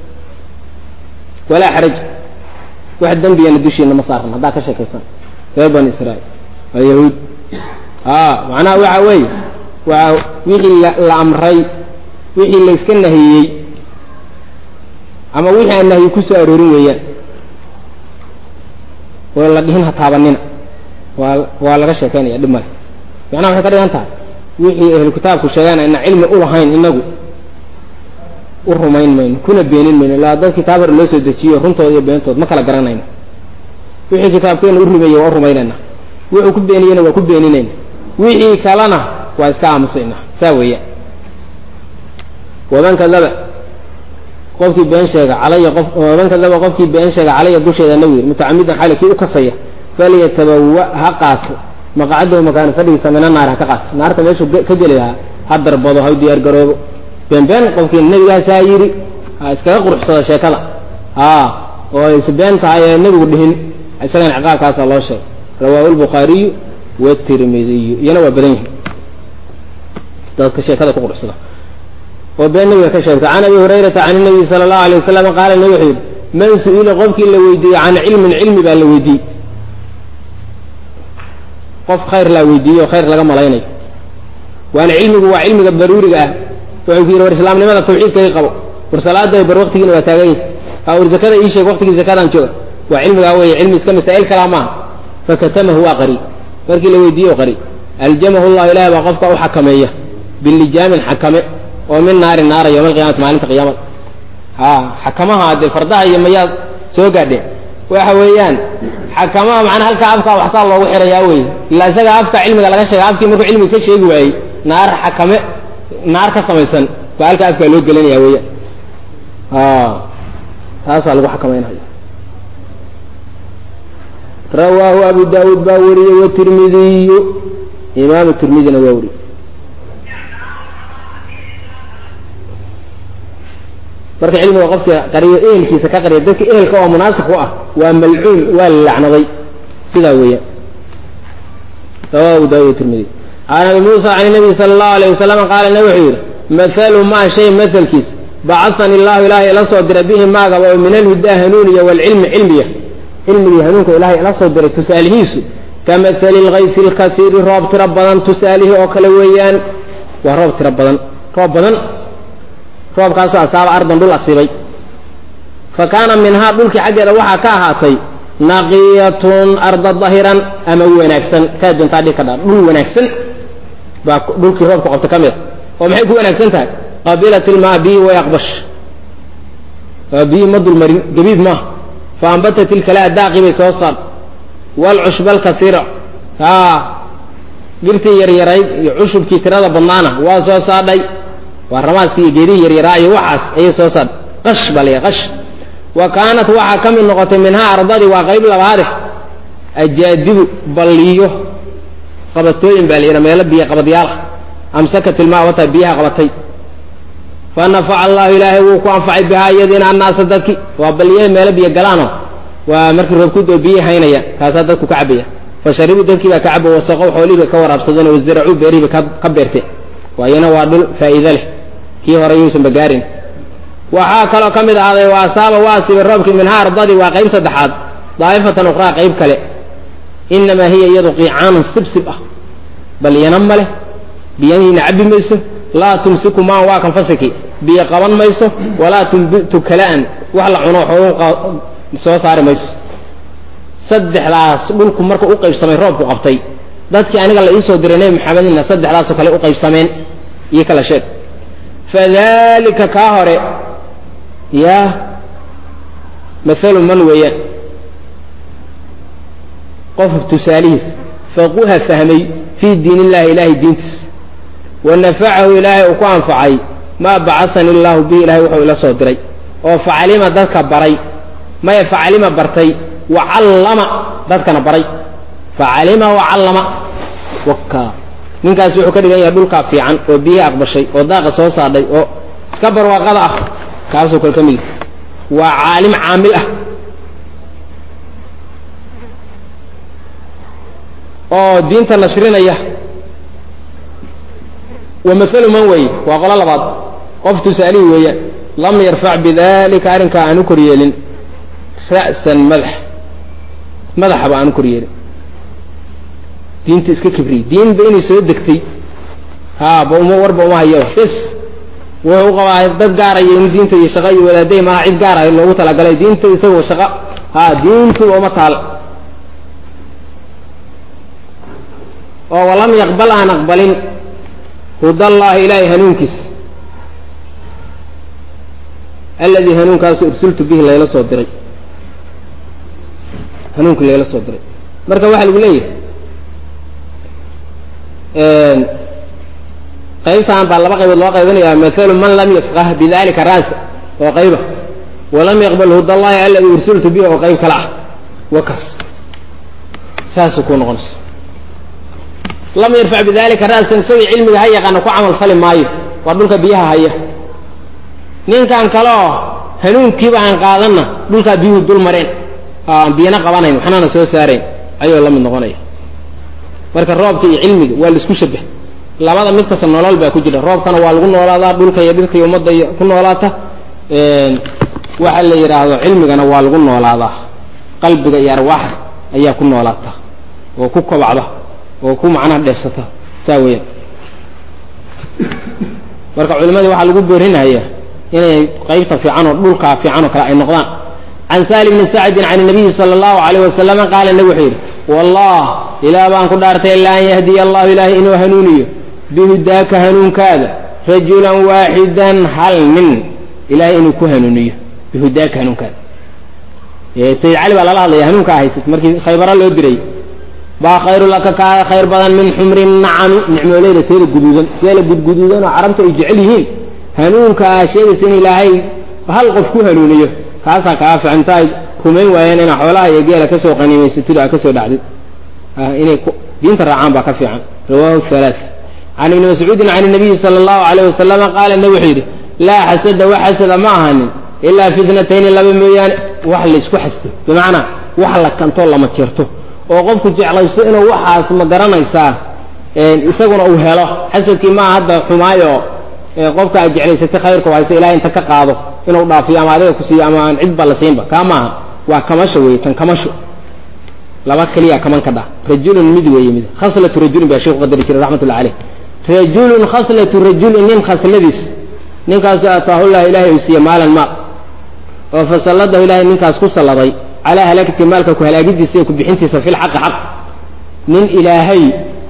walaa xaraj wax dembiyana dushiina ma saaran haddaa ka sheekaysan reer bani israa'iil waa yahuud a macnaha waxa weeye waa wixii la amray wixii la iska nahiyey ama wixii aan nahyi ku soo aroorin weeyaan oo la dhihin ha taabanina waa waa laga sheekaynaya dhib male macnaha waxay ka dhigan tahay wixii ahlu kitaabku sheegaan ayna cilmi u lahayn inagu u rumayn mayno kuna beenin mayno ilaa dad kitaab hore loo soo dejiyo runtooda iyo beentood ma kala garanayno wixii kitaabkeena u rumeeyey waa u rumaynayna wuxuu ku beeniyena waa ku beeninayna wixii kalena waa iska aamusayna saa weeyaan waman kadaba qofkii been sheega calaya qof waman kadaba qofkii been sheega calaya dusheeda nabi yiri mutacamidan xali kii u kasaya falyatabawa ha qaato maqcadahu makaana fadhigiisa mina naar ha ka qaato naarta meeshuu ka geli lahaa ha darbado ha diyaar garoobo beenbeen qofkii nebigaasaa yidhi ha iskaga quruxsado sheekada a oo is been tahay ee nebigu dhihin isagana ciqaabkaasaa loo sheegay rawaahu lbukhaariyu watirmidiyu iyana waa badan yihin dadka sheekada ku quruxsada oo been nabiga ka sheegta can abi hurayrata can nabiyi sala allahu alay wasalam qaala nabi wuxuu yidhi man su-ila qofkii la weydiiyey can cilmin cilmi baa la weydiiyey qof khayr laa weydiiyey oo khayr laga malaynayo waana cilmigu waa cilmiga daruuriga ah wuxuu ku yidhi war islaamnimada tawxiidka i qabo war salaada bar waktigiina waa taagan yahi war zakada ii sheeg waktigii zakadaan jooga waa cilmigaa weeye cilmi iska masaa'il kalaa maaha fakatamahu waa qari markii la weydiiye o qari aljamahu llahu ilahi baa qofka u xakameeya bilijaamin xakame oo min naari naara yowma alqiyamati maalinta qiyaamada a xakamaha dee fardaha iyo mayaad soo gaadheen waxa weeyaan xakamaha macnaa halkaa afkaa waxsaa loogu xirayaa wey ilaa isaga afka cilmiga laga sheega afkii markuu cilmiga ka sheegi waayey naar xakame naar ka samaysan baa halkaa afkaa loo gelinaya weeyaan taasaa lagu xakamaynayo rawaahu abu daawuud baa wariyey watirmidiyu imaamu tirmidina waa wariyey marka cilmiga qofka qariyo ehelkiisa ka qariya dadka ehelka oo munaasik u ah waa malcuun waa la lacnaday sidaa weeyaan rawahu abu daawud tirmidi can abi muusa can nabiy sala allahu alayh wasalam qaala nabi wuxuu yidhi mathalu maa shay mathalkiis bacahani illahu ilaahay ila soo dira bihi maagaba oo min alhudaa hanuuniya waalcilmi cilmiya cilmigii hanuunka ilaahay ila soo diray tusaalihiisu kamahali lkaysi lkasiiri roob tiro badan tusaalihii oo kale weeyaan waa roob tiro badan roob badan roobkaasoo asaaba ardan dhul asiibay fa kaana minhaa dhulkii xaggeeda waxaa ka ahaatay naqiyatun arda dahiran ama wanaagsan kaa doontaa dhig ka dha dhul wanaagsan baa dhulkii roobku qabta ka mid a oo maxay ku wanaagsan tahay qabilat ilmaa biyi way aqbash waa biyi ma dulmarin gabiid maaha fa ambatat ilkalaa daaqi bay soo saar waalcushba alkasiira haa dhirtii yaryarayd iyo cushubkii tirada badnaana waa soo saadhay waa ramaaskii iyo geedihii yaryaraa iyo waxaas ayay soo saadhay qash baa la qash wa kaanat waxaa ka mid noqotay minhaa ardadii waa qayb labaade ajaadibu balliyo qabatooyin baa la yidhaha meelo biyo qabadyaala amsakat ilmaa wataa biyaha qabatay fa nafaca allahu ilaahay wuu ku anfacay bihaa iyadiina annaasa dadki waa balliye meelo biyo galaano waa markii roobkudoo biyi haynaya kaasaa dadku ka cabaya fa sharibuu dadkii baa ka cabo wasaqow xoolihii bay ka waraabsadeen wasaracuu beerihii bay ka beerteen waayana waa dhul faa'iido leh kii hore yuusanba gaarin waxaa kaloo ka mid ahaaday wa asaaba waa asiibay roobkii minhaa ardadii waa qayb saddexaad daa'ifatan ukhraa qayb kale inamaa hiya iyadu qiicaanun sibsib ah balyana ma leh biyanihiina cabbi mayso laa tumsiku maan waa kan fasiki biyo qaban mayso walaa tumbitu kala'an wax la cuno xoolu soo saari mayso saddexdaas dhulku marka u qaybsamay roobku qabtay dadkii aniga la iisoo diray nebi maxamedina saddexdaasoo kale u qaybsameen iyo kala sheeg fadalika kaa hore yaa maalu man weeyaan qof tusaalihiis faquha fahmay fii diin illahi ilaahay diintiis wa nafacahu ilaahay uu ku anfacay maa bacahani illaahu bihi ilahay wuxuu ila soo diray oo facalima dadka baray maya facalima bartay wa callama dadkana baray facalima wa callama waka ninkaas wuxuu ka dhigan yahay dhulkaa fiican oo biyihii aqbashay oo daaqa soo saadhay oo iska barwaaqada ah kaasoo kale ka mid waa caalim caamil ah oo diinta nashrinaya wa maalu man weeye waa qolo labaad qof tusaalihii weeyaan lam yarfac bidalika arrinkaa aan u kor yeelin ra'san madax madaxaba aan u kor yeelin diinta iska kibriyey diinba inay soo degtay haa ba uma warba uma hayo bes wuxuu u qabaa dad gaaraya in diinta iyo shaqo iyo wadaadday malaha cid gaaraya loogu talagalay diinta isagoo shaqo haa diintuba uma taal oo walam yaqbal aan aqbalin hudallaahi ilaahay hanuunkiisa alladii hanuunkaasu ursultu bihi layla soo diray hanuunki layla soo diray marka waxaa lagu leeyahay qaybtaan baa laba qaybood loo qaybinayaa maalu man lam yafqah bidalika raasa oo qayba walam yaqbal hudallaahi alladii ursultu bihi oo qayb kale ah wakaas saasay ku noqonayso lam yarfac bidalika ra'san isagii cilmiga ha yaqaana ku camal fali maayo waa dhulka biyaha haya ninkan kale oo hanuunkiiba aan qaadanna dhulkaa biyuhu dul mareen aan biyana qabanayn waxnana soo saarayn ayuu la mid noqonaya marka roobka iyo cilmiga waa laisku shabah labada mid kasta nolol baa ku jira roobkana waa lagu noolaadaa dhulka iyo dhirta iyo ummadda iyo ku noolaata waxa la yidhaahdo cilmigana waa lagu noolaadaa qalbiga iyo arwaaxa ayaa ku noolaata oo ku kobacda oo ku macnaha dheefsata saa weeyaan marka culimadii waxaa lagu boorinayaa inay qaybta fiican oo dhulkaa fiican oo kale ay noqdaan can saali bni sacdin can nabiyi sala allahu alayh wasalama qaala nabi wuxuu yidhi wallah ilaah baan ku dhaartay ilaa an yahdiya allahu ilaahay inuu hanuuniyo bihudaaka hanuunkaada rajulan waaxidan hal nin ilahay inuu ku hanuuniyo bihudaaka hanuunkaada sayid cali baa lala hadlaya hanuunkaa haysat markii khaybara loo diray baa khayru laka kaa khayr badan min xumri nacami nicmooleyda teeda guduudan teela gudguduudan oo carabta ay jecel yihiin hanuunka aa sheegaysa in ilaahay hal qof ku hanuuniyo kaasaa kaa fiican inta ay rumayn waayeen inaa xoolaha iyo geela kasoo qaniimaysatid aa kasoo dhacdid inay diinta raacaan baa ka fiican rawahu halaa can ibni mascuudin can nabiyi sala allahu alayh wasalama qaala nabi wuxuu yidhi laa xasada wax xasada ma ahanin ilaa fitnatayni laba mooyaane wax laysku xasto bimacnaa wax la kantoo lama jeerto oo qofku jeclaysto inuu waxaas ma garanaysaa isaguna uu helo xasadkii maaha hadda xumaayo qofka aad jeclaysatay khayrka hayse ilahay inta ka qaado inuu dhaafiyo ama adiga ku siiyo ama aan cidba la siinba kaa maaha waa kamasho weeye tan kamasho laba keliya kaman ka dha rajulun mid weeye mid khaslatu rajulin baa sheekhu qadari jiray raxmatullahi caleyh rajulun khaslatu rajulin nin khasladiis ninkaasu ataahullah ilaahay uu siiye maalan maal oo fasalladahu ilaahay ninkaas ku salladay calaa halaakati maalka ku halaagidiisa iyo ku bixintiisa fi lxaqi xaq nin ilaahay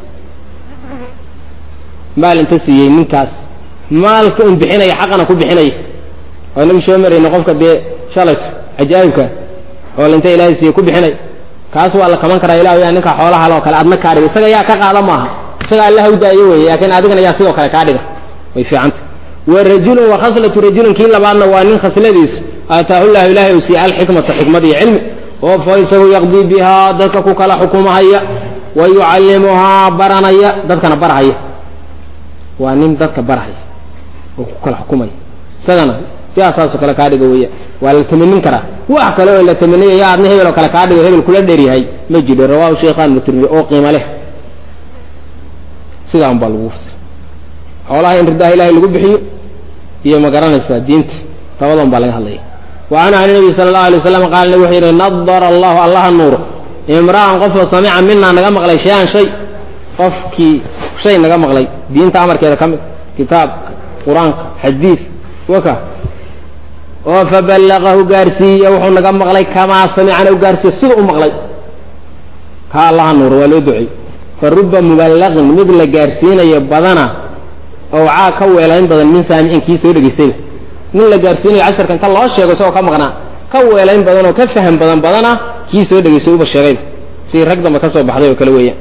maal inta siiyey ninkaas maalka un bixinaya xaqana ku bixinaya oo inagii soo marayna qofka dee shalayto cajaa'ibka oo linta ilaahay siiye ku bixinaya kaas waa la kaman karaa ilah yaa ninka xoolaha loo kale adna kaa dhiga isaga yaa ka qaada maaha isaga alla hawdaayo weeye laakiin adigana yaa sidoo kale kaa dhiga way fiicanta wa rajulun wa khaslatu rajulin kii labaadna waa nin khasladiis aataahu llahu ilaahay uu siiyey alxikmata xikmad iyo cilmi oo fa isagu yaqdii bihaa dadka ku kala xukumahaya wa yucallimuhaa baranaya dadkana barhaya waa nin dadka barhaya oo ku kala xukumaya isagana sidaasaasoo kale kaa dhiga weeya waa la tamanin karaa wax kale oo la tamaniyaya adna hebel oo kale kaa dhigo hebel kula dheeryahay ma jiro rawahu sheekhan mutirmidi oo qiimo leh sidaa un baa lagu fasira xoolaha in ridaha ilahay lagu bixiyo iyo ma garanaysaa diinta labadan baa laga hadlaya wa canhu can nabi sala allahu alay waslam qaala nabig wuxuu yidhi nadara allahu allaha nuuro imra'an qofoo samica minaa naga maqlay shay-an shay qofkii shay naga maqlay diinta amarkeeda ka mid kitaab qur-aanka xadiid waka oo faballaqahu gaarsiiye wuxuu naga maqlay kamaa samicana u gaarsiiye sida u maqlay kaa allaha nuuro waa loo ducey fa ruba muballaqin mid la gaarsiinayo badana owcaa ka weelayn badan min saamicin kii soo dhegaystayba nin la gaarsiinayo casharka inta loo sheego isagoo ka maqnaa ka weelayn badan oo ka faham badan badana kii soo dhegaystay uba sheegayba sidii rag dambe ka soo baxday oo kale weeyaan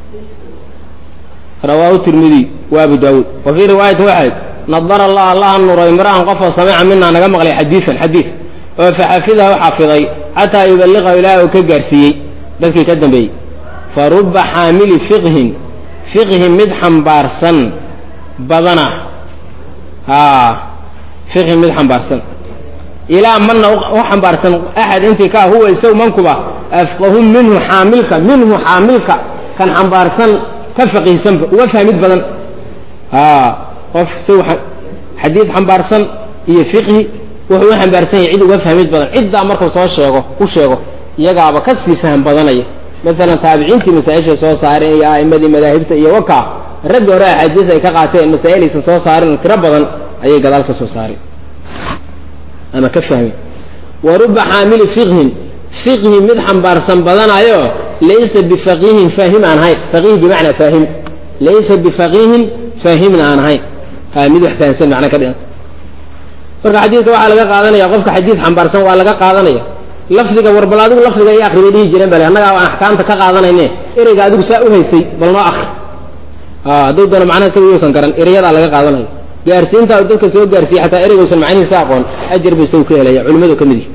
rawaahu tirmidiy wa abu daawuud wa fii riwaayatin waxayd nadara allah allaha nuuro imra'an qofoo samica minaa naga maqlay xadiidan xadiid oo faxafidahu xafiday xataa yuballiqahu ilaahi uu ka gaarsiiyey dadkii ka dambeeyey fa ruba xaamili fiqhin fiqhi mid xambaarsan badana haa fiqhi mid xambaarsan ilaa manna u xambaarsan axad intii ka huwa isaw mankuba afqahu minhu xaamilka minhu xaamilka kan xambaarsan ka faqiihsanba uga fahmid badan haa qof isaw xadiid xambaarsan iyo fiqhi wuxuu u xambaarsan yahay cid uga fahmid badan ciddaa markuu soo sheego u sheego iyagaaba ka sii faham badanaya maalan taabiciintii masaa-ishay soo saareen iyo a'immadii madaahibta iyo wakaa ragga hore axaadiis ay ka qaateen masaa'il aysan soo saarin tiro badan ayay gadaal ka soo saareen ama ka fahmeen wa ruba xaamili fiqhin fiqhi mid xambaarsan badanayo laysa bifaqiihin faahim aan ahayn faqiih bimacnaa faahim laysa bifaqiihin faahimna aan ahayn ha mid wax fahamsan macna ka dhiganta marka xadiidka waxaa laga qaadanaya qofka xadiid xambaarsan waa laga qaadanaya lafdiga war bal adigu lafdiga iyo akri bay dhihi jireen bale annagaa aan axkaamta ka qaadanayne ereyga adigu saa u haysay bal noo akri hadduu doono macnaha isaga yuusan garan ereyadaa laga qaadanayo gaarsiinta dadka soo gaarsiiye xataa ereygausan macnihiisa aqoon ajar bu isagu ka helaya culimadu ka mid yihi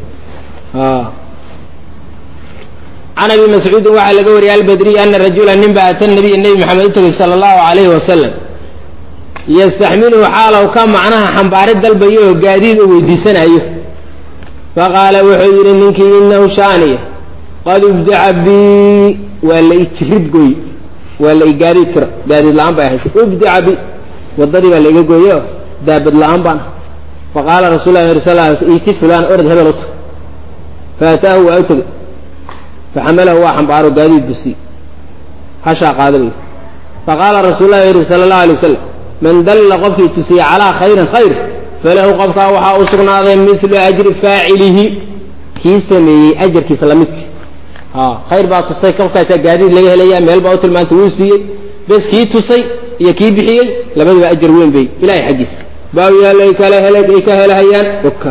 can abi mascuudin waxaa laga wariyay albadriy ana rajula nin ba ata nabiya nebi maxamed u tegay sala allahu alayhi wasalam yastaxmiluhu xaalow ka macnaha xambaarid dalbayo oo gaadiid u weydiisanayo faqaala wuxuu yidhi ninkii inahu shaaniya qad ibdaca bii waa la ijirid gooy waa la igaadiid tira gaadiid la-aan bay ahaysa ibdaca bi waddadii baa laiga gooye daabad la-aan baan ah faqaala rasul lah sal iti fulaan orod hebel uta faataahu waa u tegay faxamalahu waa xambaaro gaadiid busi hashaa qaada bay faqaala rasuul lah yihi sala allahu alay wasalam man dalla qofkii tusiye calaa khayrin khayr falahu qofkaa waxaa u sugnaaday milu ajri faacilihi kii sameeyey ajarkiisa lamidki khayr baa tusay qofkaasaa gaadiid laga helaya meel baa u tilmaantay wuu siiyey bes kii tusay iyo kii bixiyey labadaba ajar weyn bay ilahay xaggiisa baawiyaal ay kala hel ay ka helahayaan oka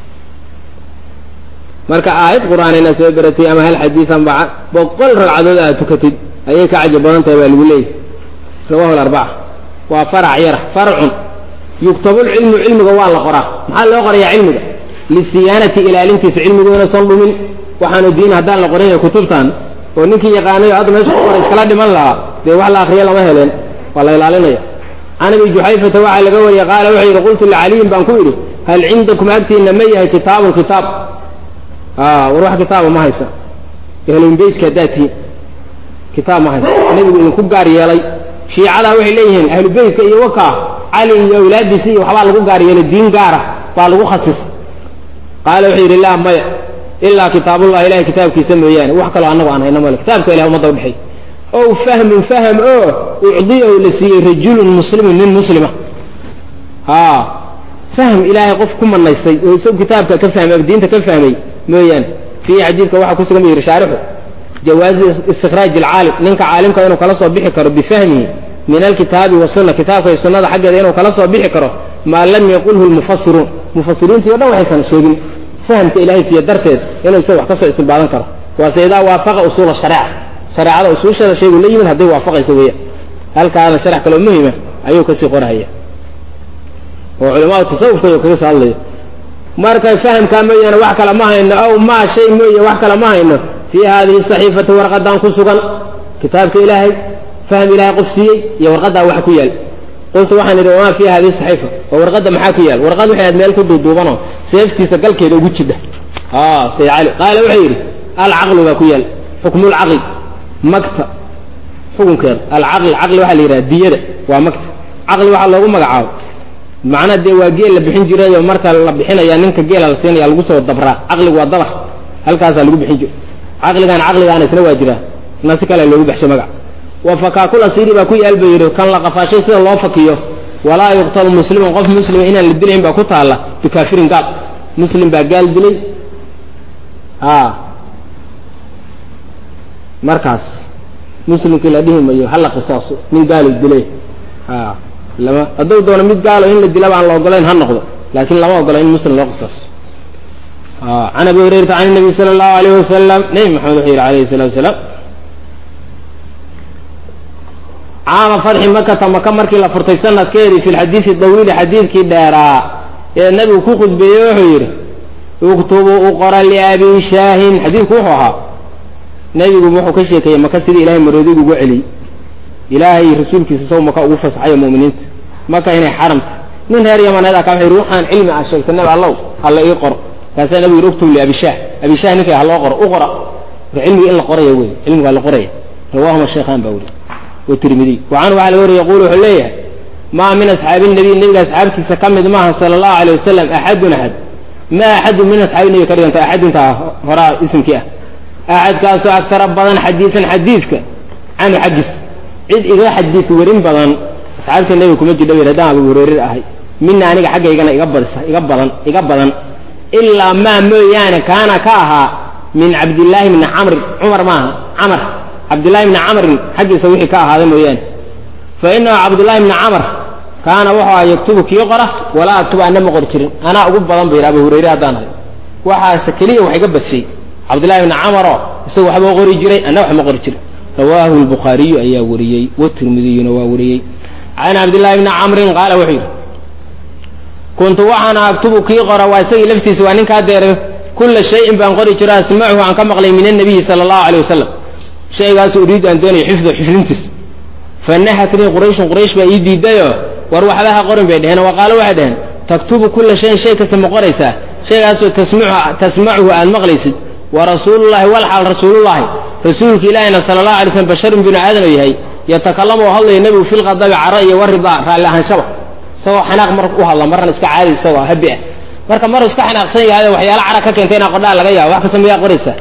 marka aayad qur-aan inaad soo beratay ama hal xadiisan ba boqol ragcadood aad tukatid ayay ka cajab badan tahay baa lagu leeyahy rawahu larbaca waa farac yara farcun yuktabulcilmu cilmiga waa la qoraa maxaa loo qorayaa cilmiga lisiyaanati ilaalintiisa cilmigu inaysan dhumin waxaanu diin haddaan la qorin kutubtan oo ninkii yaqaanayo hadda meesha ku qoray iskala dhiman lahaa dee wax la akriya lama heleen waa la ilaalinaya can abi juxayfata waxaa laga wariyey qaala wuxuu yidhi qultu licaliyin baan ku idhi hal cindakum agtiina ma yahay kitaabun kitaab war wax kitaaba ma haysa ahlulbeytka haddaad tihiin kitaab ma haysa nebigu idinku gaar yeelay shiicadaa waxay leeyihiin ahlubeytka iyo wakaa cali iyo awlaadiisi iyo waxbaa lagu gaar yeelay diin gaara baa lagu khasis qaala wuxuu yidhi laa maya ilaa kitaabullahi ilahay kitaabkiisa mooyaane wax kaloo annagu aan hayno male kitaabka ilahay ummadda udhexay ow fahmun fahm oo ucdiyahu la siiyey rajulun muslimun nin muslima a fahm ilaahay qof ku manaystay oo isagu kitaabka ka fahmay ama diinta ka fahmay mooyaane fiihi xadiidka waxaa ku sugan bu yidhi shaarixu jawaazi istikhraaj alcaalim ninka caalimka inuu kala soo bixi karo bifahmihi min alkitaabi wasunna kitaabka iyo sunnada xaggeeda inuu kala soo bixi karo maa lam yaqulhu lmufasiruun mufasiriintii o dhan waxaysan sheegin fahamka ilahay siiye darteed inuu isaga wax ka soo istinbaadan karo waase idaa waafaqa usuula shareeca shareecada usuusheeda shaygu la yimid hadday waafaqaysa weeyaan halkaana sharax kaloo muhima ayuu kasii qorahaya oo culamada tasawufka ayuu kaga soo hadlayo marka fahamkaa mooyaane wax kale ma hayno aw maa shay mooye wax kale ma hayno fii hadihi saxiifati warqadan ku sugan kitaabka ilaahay fahm ilahay qof siiyey iyo warqadaa wax ku yaal qultu waxaan idhi wamaa fii hadihi saxiifa oo warqadda maxaa ku yaal warqad waxay aad meel ku duuduubanoo seeftiisa galkeeda ugu jidha sayid cali qaala wuxuu yidhi alcaqlu baa ku yaal xukmulcaqli magta xukunkeeda alcaqli caqli waxaa la yidhaha diyada waa magta caqli waxaa loogu magacaabo macnaa dee waa geel la bixin jirayoo marka la bixinaya ninka geela la siinaya lagu soo dabraa caqligu waa dabar halkaasaa lagu bixin jira caqligaan caqligaana isna waa jiraa isna si kale loogu baxsho magac wa fakaakul asiiri baa ku yaal ba yidhi kan la qafaashay sida loo fakiyo walaa yuqtalu musliman qof muslima inaan la dilayn baa ku taalla bikaafirin gaal muslim baa gaal dilay a markaas muslimkii la dhihi mayo hala qisaaso nin gaalu dilay a lama hadduu doono mid gaalo in la dilaba aan la ogolayn ha noqdo laakiin lama ogola in muslim loo qisaaso can abi hurayrata can nabiy sala allahu alayh wasalam nebi maxamed wuxuu yidhi alayhi salatu wasalaam caama fatxi makata maka markii la furtay sanadkeedii fi lxadiidi dawiili xadiidkii dheeraa ee nabigu ku khudbeeyey wuxuu yidhi uktubuu u qora liabi shaahin xadiidku wuxuu ahaa nebigu wuxuu ka sheekeeyey maka sidii ilahay maroodigu ugu celiyey ilaahay rasuulkiisa saw maka ugu fasaxayo mu'miniinta maka inay xaramta nin reer yamaneed a ka wuxuu yidhi waxaan cilmi ah sheegtay nabi allow alla ii qoro kaasaa nabigu yidhi uktub liabishah abishah ninka ha loo qoro u qora war cilmiga in la qoraya wey cilmigaa la qoraya rawahuma sheekhaan baa weri watirmidiy wacanhu waxaa laga wariy yaquulu wuxuu leeyahay maa min asxaabi nabiy nebiga asxaabtiisa ka mid maaha sala allahu alay wasalam axadun axad ma axadun min asxaabi nebiga ka dhiganta axaduntaa horaa isimkii ah axadkaasoo agtara badan xadiisan xadiidka canhu xaggiis cid iga xadiid werin badan asxaabtii nebiga kuma jidha wi haddaan abu hureyrer ahay mina aniga xaggaygana iga badisa iga badan iga badan ilaa maa mooyaane kaana ka ahaa min cabdillaahi bni camrin cumar maaha camar cabdillahi bni camrin xaggiisa wixii ka ahaaday mooyaane fa inahu cabdullahi bni camr kaana wuxuu aha yaktubu kii qora walaa aktubu ana ma qori jirin anaa ugu badan ba yidhi abu hureyre haddaan ahay waxaase keliya wax iga badshay cabdillahi bni camaroo isaga waxbuu qori jiray anna wax ma qori jirin rawaahu lbukhaariyu ayaa wariyey watirmidiyuna waa wariyey can cabdillahi bni camrin qaala wuxuu yidhi kuntu waxaana aktubu kii qora waa isagii laftiisa waa ninkaa deere kulla shayin baan qori jiro asmacuhu aan ka maqlay min annabiyi sala allahu alay wasalam shaygaasu uriidu aan doonayo xifdo xifdintiis fanahatnii qurayshun quraysh baa ii diidayoo war waxba ha qorin bay dheheen wa qaalo waxay dheheen taktubu kulla shayin shay kasta ma qoraysaa shaygaasoo tasmacuhu aad maqlaysid wa rasuulullahi walxaal rasuulullahi rasuulka ilaahina sala allahu alay slam basharun binu aadam yahay yatakalamu oo hadlaya nebigu filqadabi cara iyo waridaa raalli ahaanshaba isagoo xanaaq mar u hadla marna iska caadi isagoo habi ah marka maruu iska xanaaqsan yahay waxyaala cara ka keentay inaa qodhaa laga yaabo wax kasta miyaa qoraysaa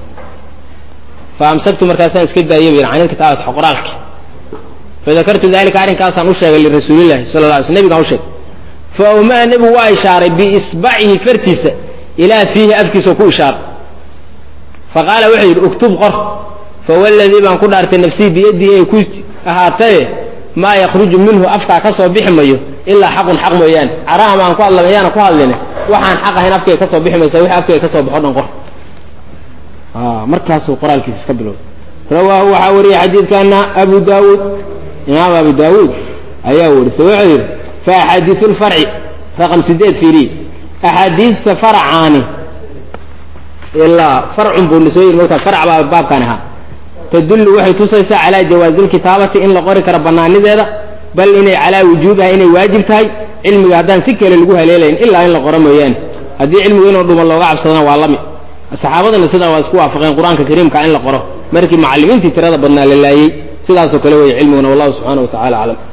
fa amsaktu markaasaan iska daayay bu yidhi can ilkitaabati qoraalki fadakartu dalika arrinkaasaan u sheegay lirasuulillahi sala la alay sl nebigaan u sheegay fa umaa nebigu waa ishaaray biisbacihi fartiisa ilaa fiihi afkiisao ku ishaaray fa qaala wuxuu yidhi uktub qor fawaladii baan ku dhaartay nafsii biyadihi ay ku ahaataye maa yakruju minhu afkaa ka soo bixi mayo ilaa xaqun xaq mooyaane caraha maan ku hadla mayaana ku hadline waxaan xaq ahayn afkayga ka soo bixi maysa wixii afkayga ka soo baxo dhan qor markaasuu qoraalkiisa iska bilowday rawaahu waxaa wariyey xadiidkana abu daawuud imaam abu daawuud ayaa warisay wuxuu yidhi fa axaadiiu lfarci raqam sideed fiiriye axaadiidta farcaani ilaa farcun buu soo yidhi markaa farc baa baabkaan ahaa tadullu waxay tusaysaa calaa jawaazi lkitaabati in la qori karo bannaanideeda bal inay calaa wujuubiha inay waajib tahay cilmiga haddaan si kale lagu haleelayn ilaa in la qoro mooyaane haddii cilmigu inuu dhuman looga cabsadana waa lami saxaabadana sidaa waa isku waafaqeen qur-aanka kariimka in la qoro markii macallimiintii tirada badnaa la laayey sidaasoo kale weeye cilmiguna wallahu subxaana wa tacala aclam